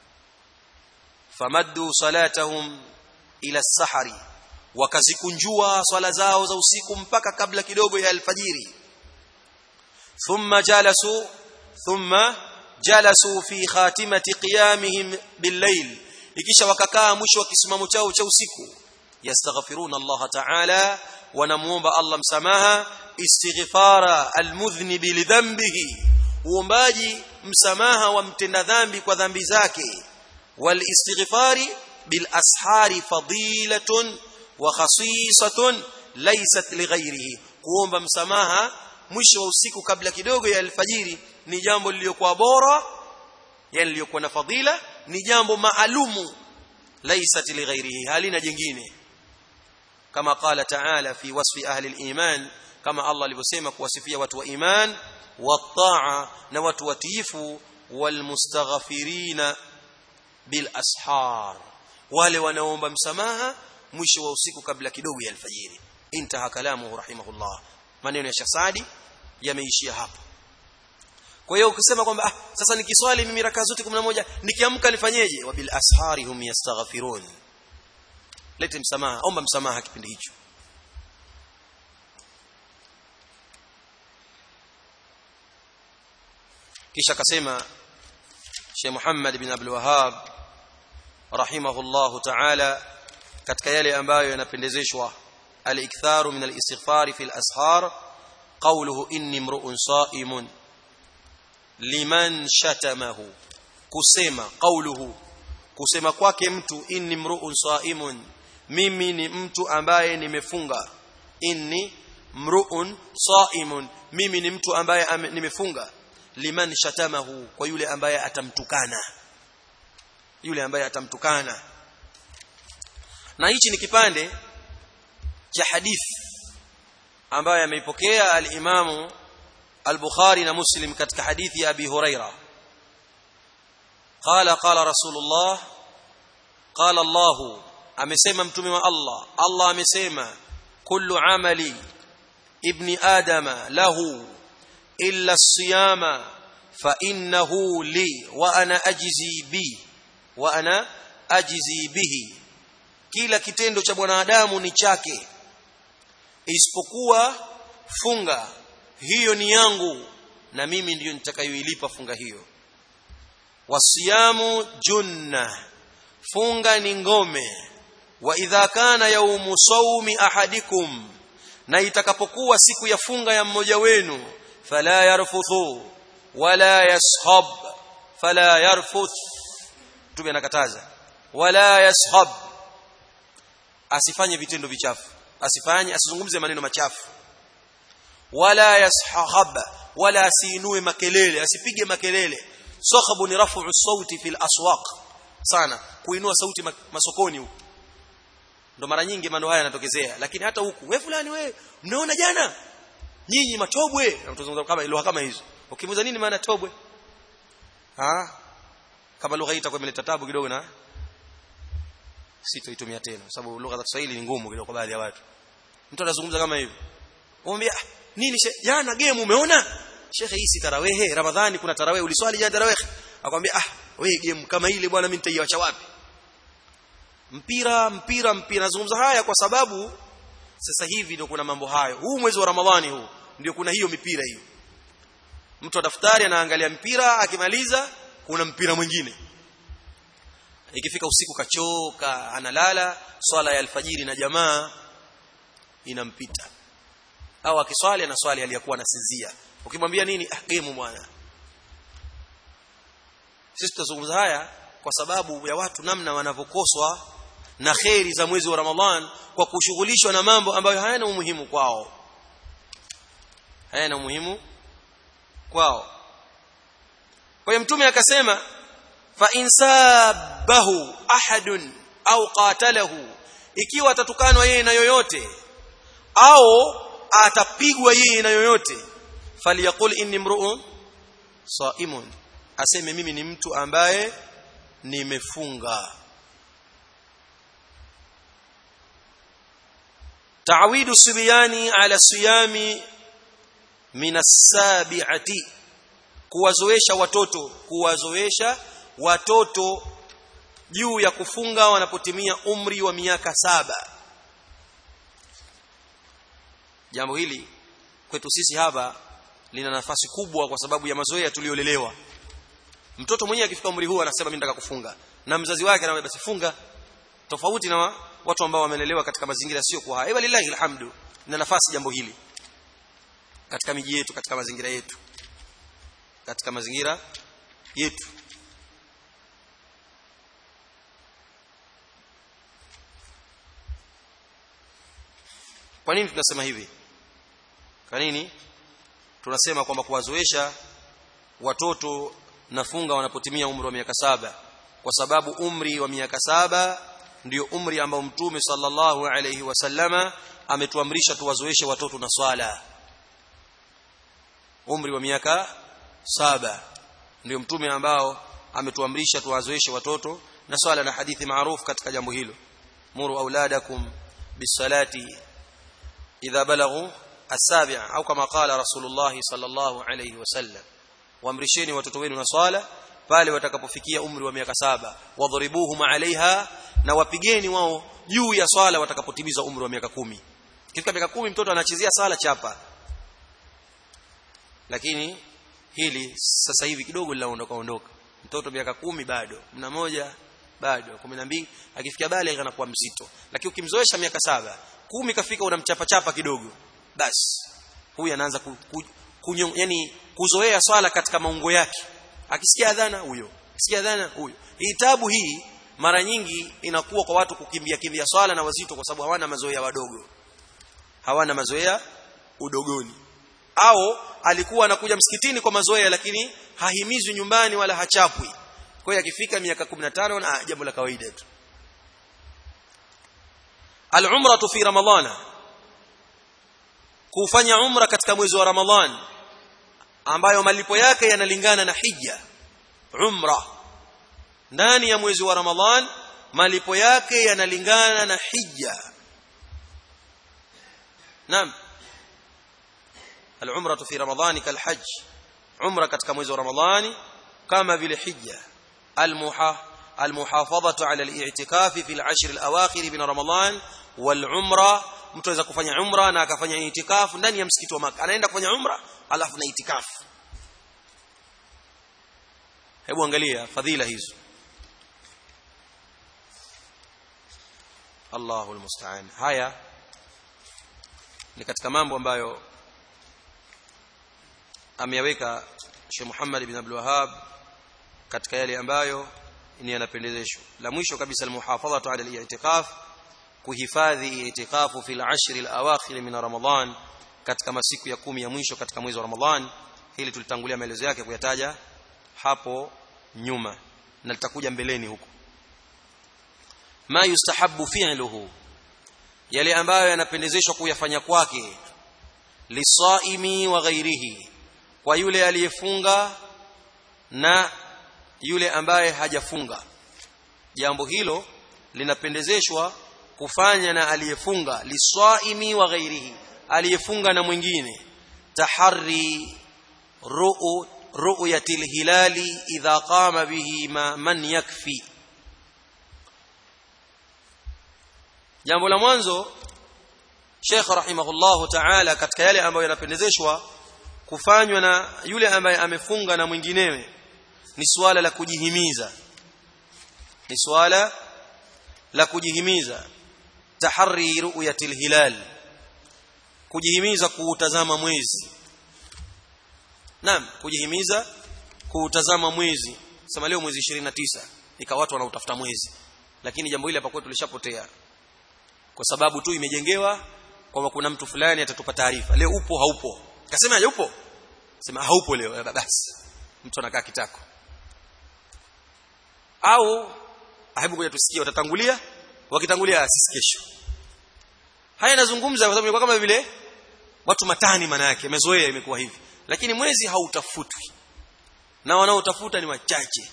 Speaker 1: famaddu salatahum ila sahari wakazikunjua swala zao za usiku mpaka kabla kidogo ya alfajiri thumma jalasu thumma jalasu fi khatimati qiyamihim billayl ikisha wakakaa mwisho wa kisimamo chao cha usiku yastaghfiruna Allah ta'ala wanamuomba Allah msamaha istighfara almudhnibi lidhanbihi uombaji msamaha wa mtenda dhambi kwa dhambi zake wal istighfari bil ashari fadilatun wa khasisatun laysat lighairihi kuomba msamaha mwisho wa usiku kabla kidogo ya alfajiri ni jambo lililokuwa bora yani lililokuwa na fadhila ni jambo maalumu laysat lighairihi halina jingine kama qala ta'ala fi wasfi ahli al-iman kama Allah alivyosema kuwasifia watu wa iman wat-ta'a na watu watiifu walmustaghfirina bil ashar wale wanaomba msamaha mwisho wa usiku kabla kidogo ya alfajiri intaha kalamuhu rahimahullah maneno ya Shasadi yameishia hapo kwa hiyo ukisema kwamba ah, sasa nikiswali mimi raka zote 11 nikiamka nifanyeje wabil ashari hum yastaghfirun lete msamaha omba msamaha kipindi hicho kisha akasema Sheikh Muhammad bin Abdul Wahhab rahimahullah ta'ala katika yale ambayo yanapendezeshwa al-iktharu min al-istighfar fi al-ashar qawluhu inni imru'un sa'imun liman shatamahu kusema qawluhu kusema kwake mtu inni mru'un sa'imun mimi ni mtu ambaye nimefunga inni mru'un sa'imun mimi ni mtu ambaye nimefunga liman shatamahu kwa yule ambaye atamtukana yule ambaye atamtukana na hichi ni kipande cha hadithi ambayo ameipokea al-Imamu al-Bukhari na Muslim katika hadithi ya Abi Huraira qala qala Rasulullah qala Allah amesema mtume wa Allah Allah amesema kullu amali ibni adama lahu illa siyama fa innahu li wa ana ajzi bi wa ana ajzi bihi kila kitendo cha mwanadamu ni chake isipokuwa funga hiyo ni yangu na mimi ndiyo nitakayoilipa funga hiyo wasiyamu junna funga ni ngome wa idha kana yaumu sawmi ahadikum na itakapokuwa siku ya funga ya mmoja wenu fala yarfuthu wala yashab fala yarfuth tume nakataza wala yashab asifanye vitendo vichafu asifanye asizungumze maneno machafu wala yashahab wala asiinue makelele asipige makelele sakhabu ni rafu sauti fil aswaq sana kuinua sauti masokoni huko ndo mara nyingi mambo haya yanatokezea lakini hata huku wewe fulani wewe mnaona jana nyinyi matobwe tunazungumza kama lugha kama hizo ukimuza nini maana tobwe ha kama lugha hii itakuwa imeleta tabu kidogo na sitoitumia tena kwa sababu lugha za Kiswahili ni ngumu kidogo kwa baadhi ya watu mtu anazungumza kama hivi umwambia nini jana game umeona shekhe hii si tarawehe ramadhani kuna tarawehe uliswali jana tarawehe akwambia ah wewe game kama ile bwana mimi nitaiacha wapi mpira mpira mpira nazungumza haya kwa sababu sasa hivi ndio kuna mambo hayo huu mwezi wa ramadhani huu ndio kuna hiyo mipira hiyo mtu wa daftari anaangalia mpira akimaliza kuna mpira mwingine ikifika usiku kachoka analala swala ya alfajiri na jamaa inampita au akiswali anaswali aliyakuwa anasinzia ukimwambia nini ah game bwana sisi tutazungumza haya kwa sababu ya watu namna wanavyokoswa na kheri za mwezi wa Ramadhan kwa kushughulishwa na mambo ambayo hayana umuhimu kwao hayana umuhimu kwao kwa hiyo mtume akasema fa insabahu ahadun au qatalahu ikiwa atatukanwa yeye na yoyote au atapigwa yeye na yoyote falyaqul inni mru'un saimun aseme mimi ni mtu ambaye nimefunga تعويد الصبيان على الصيام من السابعه kuwazoesha watoto kuwazoesha watoto juu ya kufunga wanapotimia umri wa miaka saba jambo hili kwetu sisi hapa lina nafasi kubwa kwa sababu ya mazoea tuliolelewa mtoto mwenyewe akifika umri huu anasema mimi nataka kufunga na mzazi wake anamwambia basi funga tofauti na watu ambao wamelelewa katika mazingira sio kwa haya lillahi alhamdu na nafasi jambo hili katika miji yetu katika mazingira yetu katika mazingira yetu kwa nini tunasema hivi kwa nini tunasema kwamba kuwazoesha watoto nafunga wanapotimia umri wa miaka saba kwa sababu umri wa miaka saba ndio umri ambao mtume sallallahu alayhi wasallama ametuamrisha tuwazoeshe watoto na swala umri wa miaka saba ndio mtume ambao ametuamrisha tuwazoeshe watoto na swala na hadithi maarufu katika jambo hilo muru auladakum bisalati idha balaghu السابع au kama qala rasulullah sallallahu alayhi wasallam waamrisheni watoto wenu na swala pale watakapofikia umri wa miaka saba wadhribuhum alaiha na wapigeni wao juu ya swala watakapotimiza umri wa miaka kumi kifika miaka kumi mtoto anachezea swala chapa lakini hili sasa hivi kidogo linaondoka ondoka mtoto miaka kumi bado mna moja bado kumi na mbili akifikia bale anakuwa mzito lakini ukimzoesha miaka saba kumi kafika unamchapa chapa kidogo basi huyu anaanza ku, ku, kunyo, yani kuzoea swala katika maungo yake akisikia adhana huyo akisikia adhana huyo hii tabu hii mara nyingi inakuwa kwa watu kukimbia kimbia swala na wazito kwa sababu hawana mazoea wadogo hawana mazoea udogoni au alikuwa anakuja msikitini kwa mazoea lakini hahimizwi nyumbani wala hachapwi kwa hiyo akifika miaka 15 na jambo la kawaida tu al-umratu fi ramadhana kufanya umra katika mwezi wa ramadhan ambayo malipo yake yanalingana na hija umra ndani ya mwezi wa ramadhan malipo yake yanalingana na hija naam العمره في رمضان كالحج عمره katika mwezi wa ramadhani kama vile hija المحا المحافظه على الاعتكاف في العشر الاواخر من رمضان والعمره mtu anaweza kufanya umra na akafanya itikafu ndani ya msikiti wa Makka anaenda kufanya umra alafu na itikafu hebu angalia fadhila hizo Allahu almusta'an haya ni katika mambo ambayo ameyaweka Sheikh Muhammad ibn Abdul Wahhab katika yale ambayo ni yanapendezeshwa la mwisho kabisa almuhafadhatu ala al-i'tikaf kuhifadhi itikafu fil ashri al-awakhir min Ramadhan katika masiku ya kumi ya mwisho katika mwezi wa Ramadhan hili tulitangulia maelezo yake kuyataja hapo nyuma na litakuja mbeleni huko ma yustahabbu fi'luhu yale ambayo yanapendezeshwa kuyafanya kwake lisaimi wa ghairihi kwa yule aliyefunga na yule ambaye hajafunga jambo hilo linapendezeshwa kufanya na aliyefunga lisaimi wa ghairihi aliyefunga na mwingine tahari ru'u ru'yati hilali idha qama bihi ma man yakfi jambo la mwanzo Sheikh rahimahullahu ta'ala katika yale ambayo yanapendezeshwa kufanywa na yule ambaye amefunga na mwinginewe ni suala la kujihimiza ni suala la kujihimiza tahari ru'yatil hilal kujihimiza kuutazama mwezi naam kujihimiza kuutazama mwezi sema leo mwezi 29 ikawa watu wanautafuta mwezi lakini jambo hili hapa kwetu lishapotea kwa sababu tu imejengewa kwamba kuna mtu fulani atatupa taarifa leo upo haupo kasema yupo sema haupo leo basi mtu anakaa kitako au hebu ngoja tusikie watatangulia wakitangulia sisi kesho haya nazungumza kwa sababu kama vile watu matani maana yake mezoea imekuwa hivi lakini mwezi hautafutwi na wanaotafuta ni wachache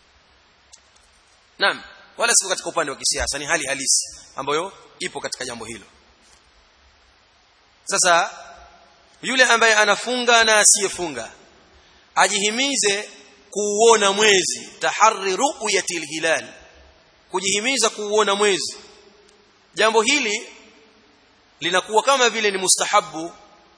Speaker 1: naam wala sio katika upande wa kisiasa ni hali halisi ambayo ipo katika jambo hilo sasa yule ambaye anafunga na asiyefunga ajihimize kuuona mwezi tahari ru'yatil hilal kujihimiza kuuona mwezi jambo hili linakuwa kama vile ni mustahabu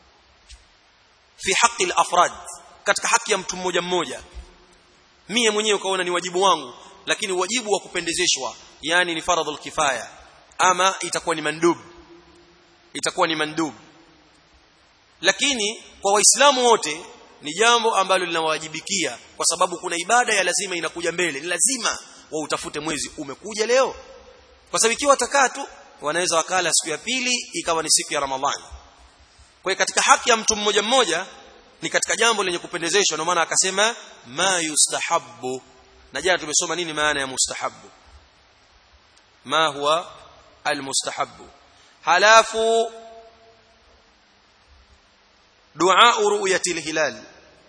Speaker 1: fi haqi al-afrad katika haki ya mtu mmoja mmoja mie mwenyewe ukaona ni wajibu wangu lakini wajibu wa kupendezeshwa yani ni faradhul kifaya ama itakuwa ni mandub itakuwa ni mandub lakini kwa waislamu wote ni jambo ambalo linawajibikia kwa sababu kuna ibada ya lazima inakuja mbele ni lazima wautafute mwezi umekuja leo kwa sababu ikiwa watakaa tu wanaweza wakala siku ya pili ikawa ni siku ya ramadhani kwa hiyo katika haki ya mtu mmoja mmoja ni katika jambo lenye kupendezeshwa ndio maana akasema ma yustahabbu na jana tumesoma nini maana ya mustahabbu ma huwa almustahabbu halafu dua ru'yatil hilal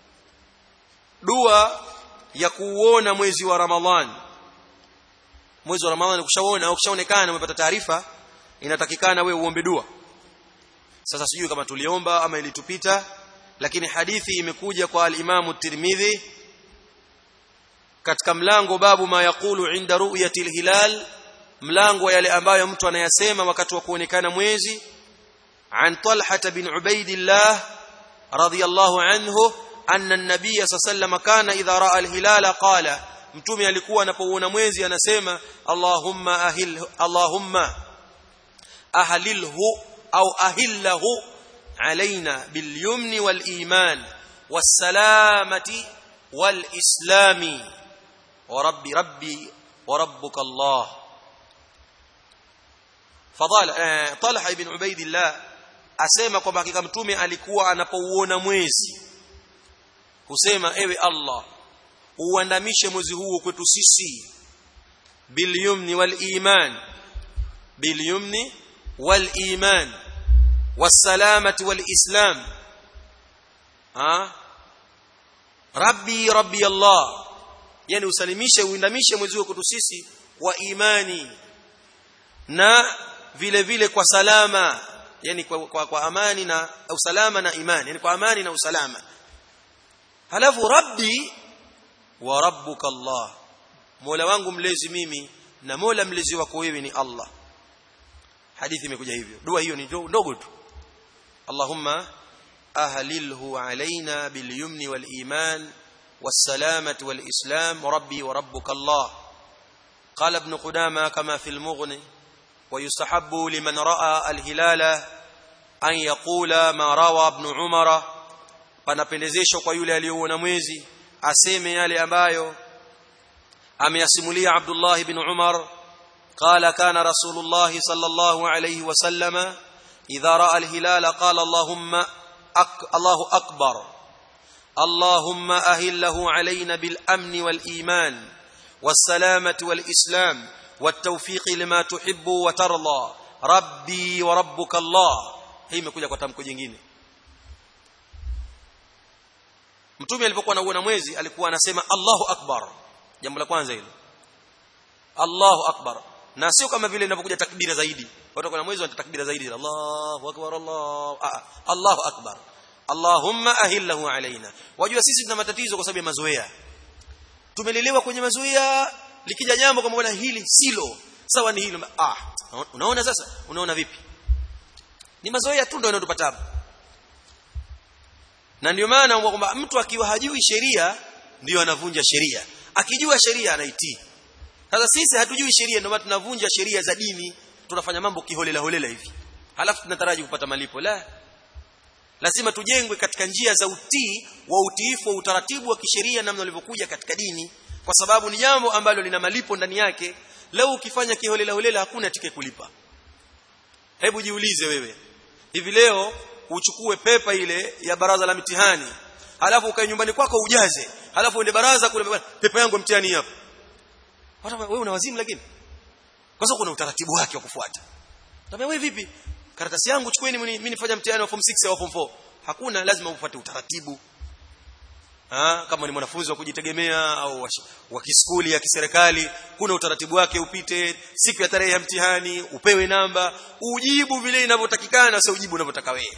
Speaker 1: dua ya kuuona mwezi wa ramadhan mwezi wa ramadhan ukishaona au ukishaonekana umepata taarifa inatakikana wewe uombe dua sasa sijui kama tuliomba ama ilitupita lakini hadithi imekuja kwa al-Imam Tirmidhi katika mlango babu ma yaqulu inda ru'yati al-hilal mlango yale ambayo mtu anayasema wakati wa kuonekana mwezi an Talha bin Ubaidillah radiyallahu anhu anna an-nabiy sallallahu kana idha ra'a al-hilala qala mtume alikuwa anapouona mwezi anasema Allahumma ahil Allahumma ahlilhu au ahillahu علينا باليمن والإيمان والسلامة والإسلام وربي ربي وربك الله فضال طلحة بن عبيد الله asema kwamba hakika mtume alikuwa anapouona mwezi husema ewe Allah uandamishe mwezi huo kwetu sisi bilyumni wal iman bilyumni wal iman والسلامة والإسلام ها ربي ربي الله yani usalimishe uindamishe mwezi wako sisi kwa imani na vile vile kwa salama yani kwa, kwa, kwa amani na usalama na imani yani kwa amani na usalama halafu rabbi wa rabbuka Allah Mola wangu mlezi mimi na Mola mlezi wako wewe ni Allah hadithi imekuja hivyo dua hiyo ni ndogo tu اللهم أهلله علينا باليمن والإيمان والسلامة والإسلام ربي وربك الله قال ابن قدامة كما في المغني ويستحب لمن رأى الهلال أن يقول ما روى ابن عمر panapendezeshwa kwa yule aliyoona mwezi aseme yale ambayo ameyasimulia Abdullah ibn Umar قال كان رسول الله صلى الله عليه وسلم إذا رأى الهلال قال اللهم أك الله أكبر اللهم أهله علينا بالأمن والإيمان والسلامة والإسلام والتوفيق لما تحب وترضى rabbi wa rabbuka Allah hii imekuja kwa tamko jingine mtume alipokuwa anauona mwezi alikuwa anasema Allahu akbar jambo la kwanza hilo Allahu akbar na sio kama vile inapokuja takbira zaidi watu kuna mwezi wana takbira zaidi Allahu akbar Allah ah, Allahu akbar Allahumma ahillahu alaina wajua sisi tuna matatizo kwa sababu ya mazoea tumelelewa kwenye mazoea likija jambo kama bwana hili silo sawa ni hilo ah unaona sasa unaona vipi ni mazoea tu ndio yanayotupata na ndio maana kwamba mtu akiwa hajui sheria ndio anavunja sheria akijua sheria anaitii sasa sisi hatujui sheria ndio maana tunavunja sheria za dini tunafanya mambo kiholela holela hivi halafu tunataraji kupata malipo la lazima tujengwe katika njia za utii wa utiifu wa utaratibu wa kisheria namna ulivyokuja katika dini kwa sababu ni jambo ambalo lina malipo ndani yake leo ukifanya kiholela holela hakuna tike kulipa hebu jiulize wewe hivi leo uchukue pepa ile ya baraza la mitihani halafu ukae nyumbani kwako ujaze halafu uende baraza kule pepa yangu mtihani hapa hata wewe una wazimu lakini kwa sababu kuna utaratibu wake wa kufuata Tabia wewe vipi karatasi yangu chukueni mimi nifanya mtihani wa form 6 au form 4 hakuna lazima ufuate utaratibu ha, kama ni mwanafunzi wa kujitegemea au wa, wa kiskuli ya kiserikali kuna utaratibu wake upite siku ya tarehe ya mtihani upewe namba ujibu vile inavyotakikana sio ujibu unavyotaka wewe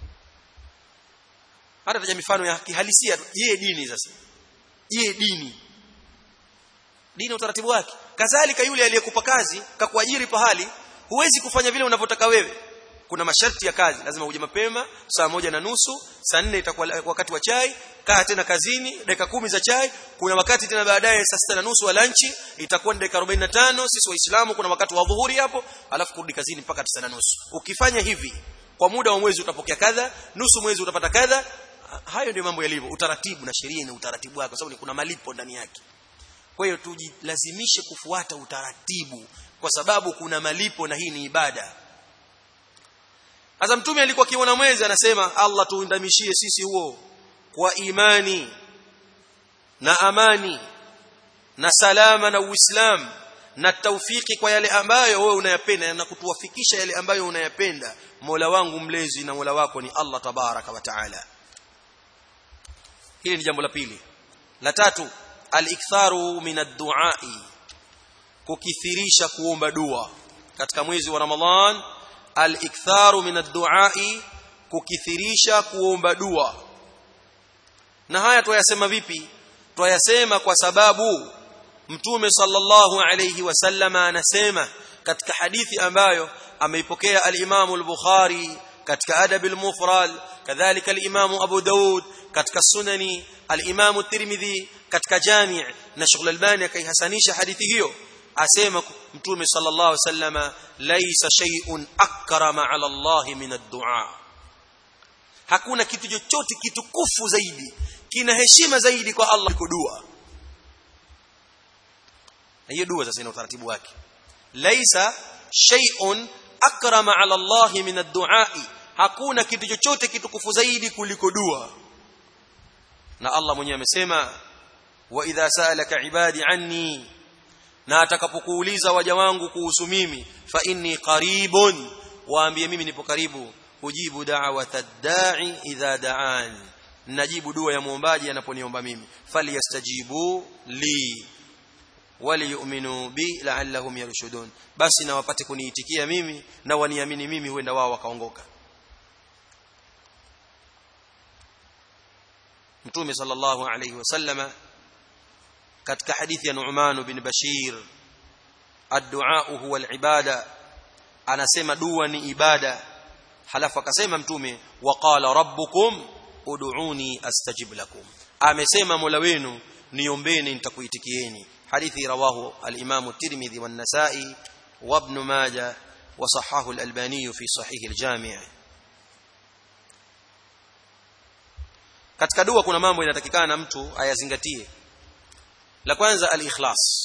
Speaker 1: hata taja mifano ya kihalisia je dini sasa je dini dini utaratibu wake kadhalika yule aliyekupa kazi kakuajiri pahali huwezi kufanya vile unavyotaka wewe kuna masharti ya kazi lazima uje mapema saa moja na nusu saa nne itakuwa wakati wa chai kaa tena kazini dakika kumi za chai kuna wakati tena baadaye saa sita na nusu wa lanchi itakuwa ni dakika 45 sisi waislamu kuna wakati wa dhuhuri hapo alafu kurudi kazini mpaka tisa na nusu ukifanya hivi kwa muda wa mwezi utapokea kadha nusu mwezi utapata kadha hayo ndio mambo yalivyo utaratibu na sheria ina utaratibu wake kwa sababu kuna malipo ndani yake kwa hiyo tujilazimishe kufuata utaratibu kwa sababu kuna malipo na hii ni ibada Sasa mtume alikuwa akiona mwezi anasema Allah tuundamishie sisi huo kwa imani na amani na salama na uislamu na taufiki kwa yale ambayo wewe unayapenda na kutuwafikisha yale ambayo unayapenda Mola wangu mlezi na Mola wako ni Allah tabaraka wa taala hili ni jambo la pili la tatu al-iktharu min ad-du'a'i kukithirisha kuomba dua katika mwezi wa Ramadhan al-iktharu min ad-du'a'i kukithirisha kuomba dua na haya tuyasema vipi tuyasema kwa sababu mtume sallallahu alayhi wasallama anasema katika hadithi ambayo ameipokea al-Imam al-Bukhari katika adab al-mufrad kadhalika al-Imam Abu Daud katika sunani al-Imam at-Tirmidhi katika jami' na Sheikh al-Albani akaihasanisha hadithi hiyo asema mtume sallallahu alayhi wasallama laysa shay'un akrama ala Allah min ad-du'a hakuna kitu chochote kitukufu zaidi kina heshima zaidi kwa Allah kuliko dua na hiyo dua sasa ina utaratibu wake laisa shay'un akrama ala Allah min ad-du'a hakuna kitu chochote kitukufu zaidi kuliko dua na Allah mwenyewe amesema wa idha sa'alaka ibadi anni na atakapokuuliza waja wangu kuhusu mimi fa inni qaribun waambie mimi nipo karibu ujibu da'wata ad-da'i idha da'an najibu dua ya muombaji anaponiomba mimi falyastajibu li waliyu'minu bi la'allahum yarshudun basi na wapate kuniitikia mimi na waniamini mimi huenda wao wakaongoka Mtume sallallahu alayhi wasallama katika hadithi ya Nu'man bin Bashir ad-du'a huwa al-ibada anasema dua ni ibada halafu akasema mtume waqala rabbukum ud'uni astajib lakum amesema mola wenu niombeni nitakuitikieni hadithi rawahu al-imam at-tirmidhi wan-nasa'i wa ibn majah wa sahahu al-albani fi sahih al-jami' katika dua kuna mambo inatakikana mtu ayazingatie la kwanza al-ikhlas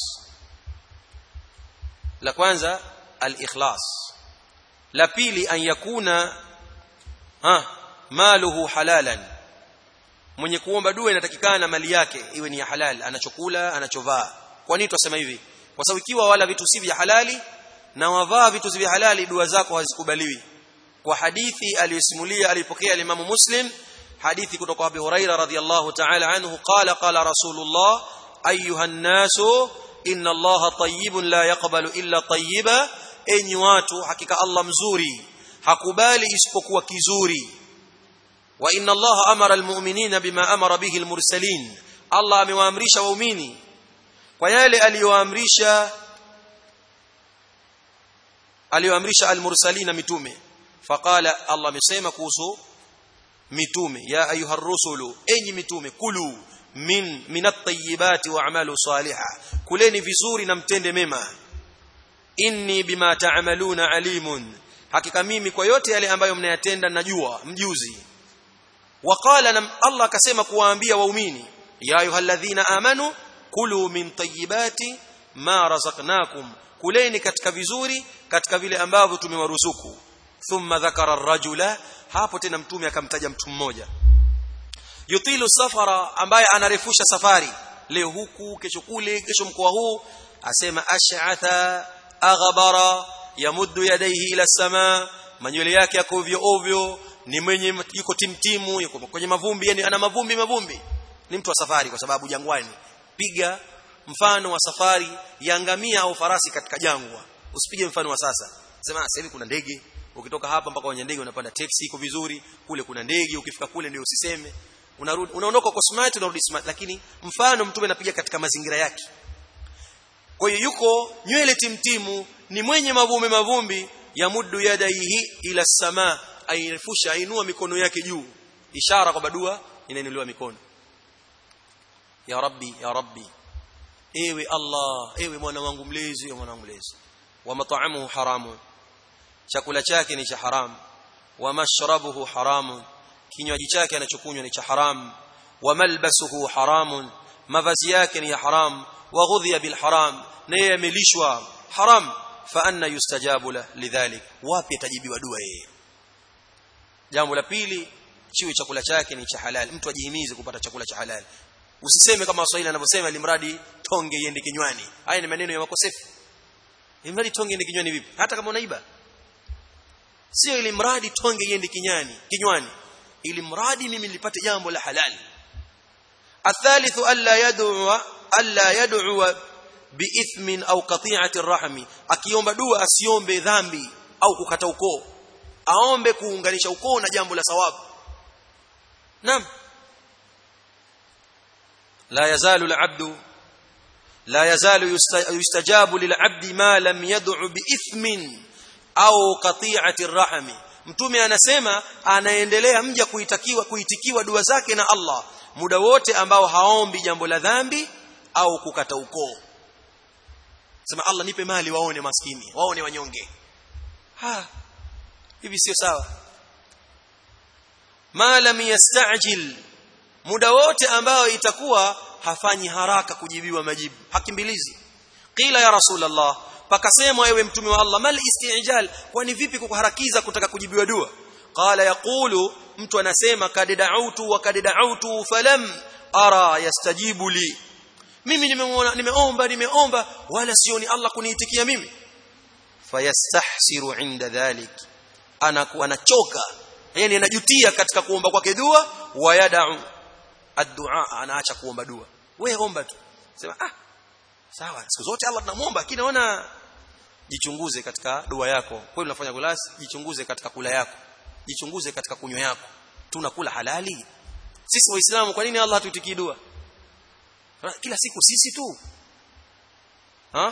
Speaker 1: la kwanza al-ikhlas la pili an yakuna ha maluhu halalan mwenye kuomba dua inatakikana mali yake iwe ni ya halal anachokula anachovaa kwa nini tunasema hivi kwa sababu ikiwa wala vitu si vya halali na wavaa vitu vya halali dua zako hazikubaliwi kwa hadithi aliyosimulia alipokea Imam Muslim hadithi kutoka Abu Huraira radhiyallahu ta'ala anhu qala qala Rasulullah ayuha an-nasu inna Allaha tayyibun la yaqbalu illa tayyiba enyi watu hakika Allah mzuri hakubali isipokuwa kizuri wa inna Allaha amara al-mu'minina bima amara bihi al-mursalin Allah amewaamrisha waumini kwa yale aliyoamrisha aliyoamrisha al-mursalina mitume faqala Allah amesema kuhusu mitume ya ayuha rusulu enyi mitume kulu min minat tayyibati wa'malu salihah kuleni vizuri na mtende mema inni bima ta'maluna alimun hakika mimi kwa yote yale ambayo mnayatenda najua mjuzi waqala na Allah akasema kuwaambia waumini ya ayyuhalladhina amanu kulu min tayyibati ma razaqnakum kuleni katika vizuri katika vile ambavyo tumewaruzuku thumma dhakara ar-rajula hapo tena mtume akamtaja mtu mmoja yutilu safara ambaye anarefusha safari leo huku kesho kule kesho mkoa huu asema ash'atha aghbara yamuddu yadayhi ila sama manywele yake yako ovyo ovyo ni mwenye yuko timtimu yuko kwenye mavumbi yani ana mavumbi mavumbi ni mtu wa safari kwa sababu jangwani piga mfano wa safari ya ngamia au farasi katika jangwa usipige mfano wa sasa sema sasa hivi kuna ndege ukitoka hapa mpaka kwenye ndege unapanda taxi iko vizuri kule kuna ndege ukifika kule ndio usiseme unarudi unaondoka kwa smart unarudi smart lakini mfano mtume anapiga katika mazingira yake kwa hiyo yuko nywele timtimu ni mwenye mavumbi mavumbi ya muddu yadaihi ila sama airefusha ainua mikono yake juu ishara kwa dua inainuliwa mikono ya rabbi ya rabbi ewe allah ewe mwana wangu mlezi ewe mwana wangu mlezi wa mat'amuhu haramu chakula chake ni cha haramu wa mashrabuhu haramu kinywaji chake anachokunywa ni cha haramu wa malbasuhu haramun mavazi yake ni ya haram wa ghudhiya bil haram na yeye amelishwa haram fa anna yustajabu la lidhalik wapi atajibiwa dua yeye jambo la pili chiwe chakula chake ni cha halal mtu ajihimize kupata chakula cha halal usiseme kama waswahili anavyosema limradi tonge iende kinywani haya ni maneno ya makosefu limradi tonge iende kinywani vipi hata kama unaiba sio ili mradi tonge iende kinyani kinywani ili mradi mimi nilipate jambo la halali الثالث الا يدعو الا يدعو باثم او قطيعه الرحم akiomba dua asiombe dhambi au kukata ukoo aombe kuunganisha ukoo na jambo la sawabu naam لا يزال العبد لا يزال يستجاب للعبد ما لم يدع باثم au qati'ati الرحم mtume anasema anaendelea mja kuitakiwa kuitikiwa dua zake na Allah muda wote ambao haombi jambo la dhambi au kukata ukoo sema Allah nipe mali waone maskini waone wanyonge ha hivi sio sawa ma lam yastajil muda wote ambao itakuwa hafanyi haraka kujibiwa majibu hakimbilizi qila ya rasulullah pakasemwa ewe mtume wa Allah mal istijal kwani vipi kukuharakiza kutaka kujibiwa dua qala yaqulu mtu anasema kad da'utu wa kad da'utu falam ara yastajibu li mimi nimeona nimeomba nimeomba wala sioni Allah kuniitikia mimi fayastahsiru inda dhalik anakuwa anachoka yani anajutia katika kuomba kwake dua wa yad'u ad-du'a anaacha kuomba dua wewe omba tu sema ah sawa siku zote Allah tunamuomba lakini naona jichunguze katika dua yako kweli unafanya gulasi jichunguze katika kula yako jichunguze katika kunywa yako tunakula halali sisi waislamu kwa nini Allah tuitikii dua kila siku sisi tu ha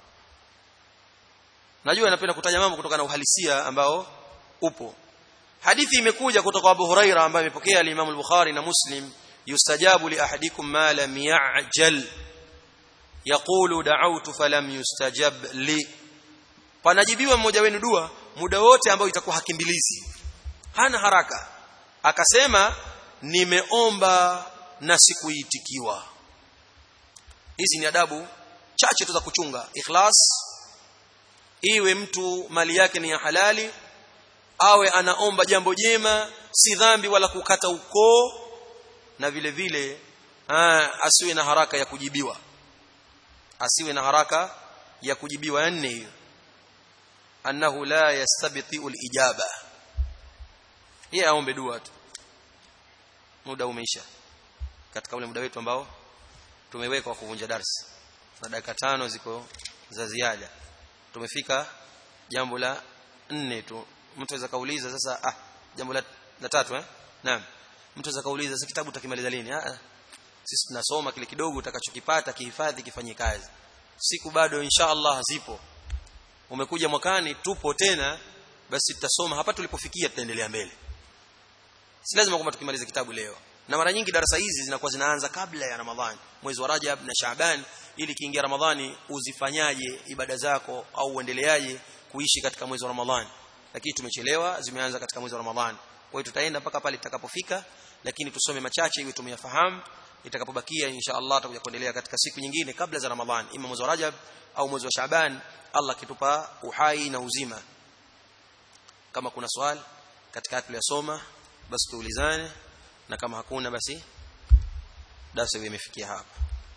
Speaker 1: najua napenda kutaja mambo kutokana na uhalisia ambao upo hadithi imekuja kutoka Abu Huraira ambaye amepokea al-Imam al-Bukhari na Muslim yustajabu li ahadikum ma lam ya'jal yaqulu da'awtu falam yustajab li panajibiwa mmoja wenu dua muda wote ambao itakuwa hakimbilizi hana haraka akasema nimeomba na sikuitikiwa hizi ni adabu chache tu za kuchunga ikhlas iwe mtu mali yake ni ya halali awe anaomba jambo jema si dhambi wala kukata ukoo na vile vile aa, asiwe na haraka ya kujibiwa asiwe na haraka ya kujibiwa nne hiyo annahu la yastabti'u al-ijaba yeye aombe dua tu muda umeisha katika ule muda wetu ambao tumeweka wa kuvunja darasa na dakika tano ziko za ziada tumefika jambo la nne tu mtu aweza kauliza sasa ah jambo la, la tatu eh naam mtu aweza kauliza sasa kitabu utakimaliza lini ah sisi tunasoma kile kidogo utakachokipata kihifadhi kifanye kazi siku bado insha Allah zipo umekuja mwakani tupo tena basi tutasoma hapa tulipofikia tutaendelea mbele si lazima kwamba tukimaliza kitabu leo na mara nyingi darasa hizi zinakuwa zinaanza kabla ya Ramadhani mwezi wa Rajab na Shaaban ili kiingia Ramadhani uzifanyaje ibada zako au uendeleaje kuishi katika mwezi wa Ramadhani lakini tumechelewa zimeanza katika mwezi wa Ramadhani kwa hiyo tutaenda mpaka pale tutakapofika lakini tusome machache ili tumeyafahamu itakapobakia insha Allah tutakuja kuendelea katika siku nyingine kabla za Ramadhani ima mwezi wa Rajab au mwezi wa Shaaban Allah kitupa uhai na uzima kama kuna swali katika tuliyosoma basi tuulizane na kama hakuna basi darasa imefikia hapa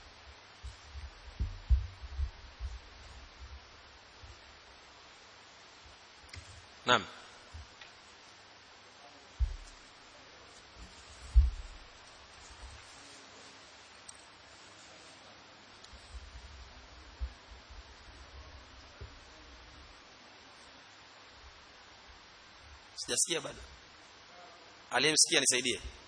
Speaker 1: Naam Sijasikia bado. Aliyemsikia nisaidie.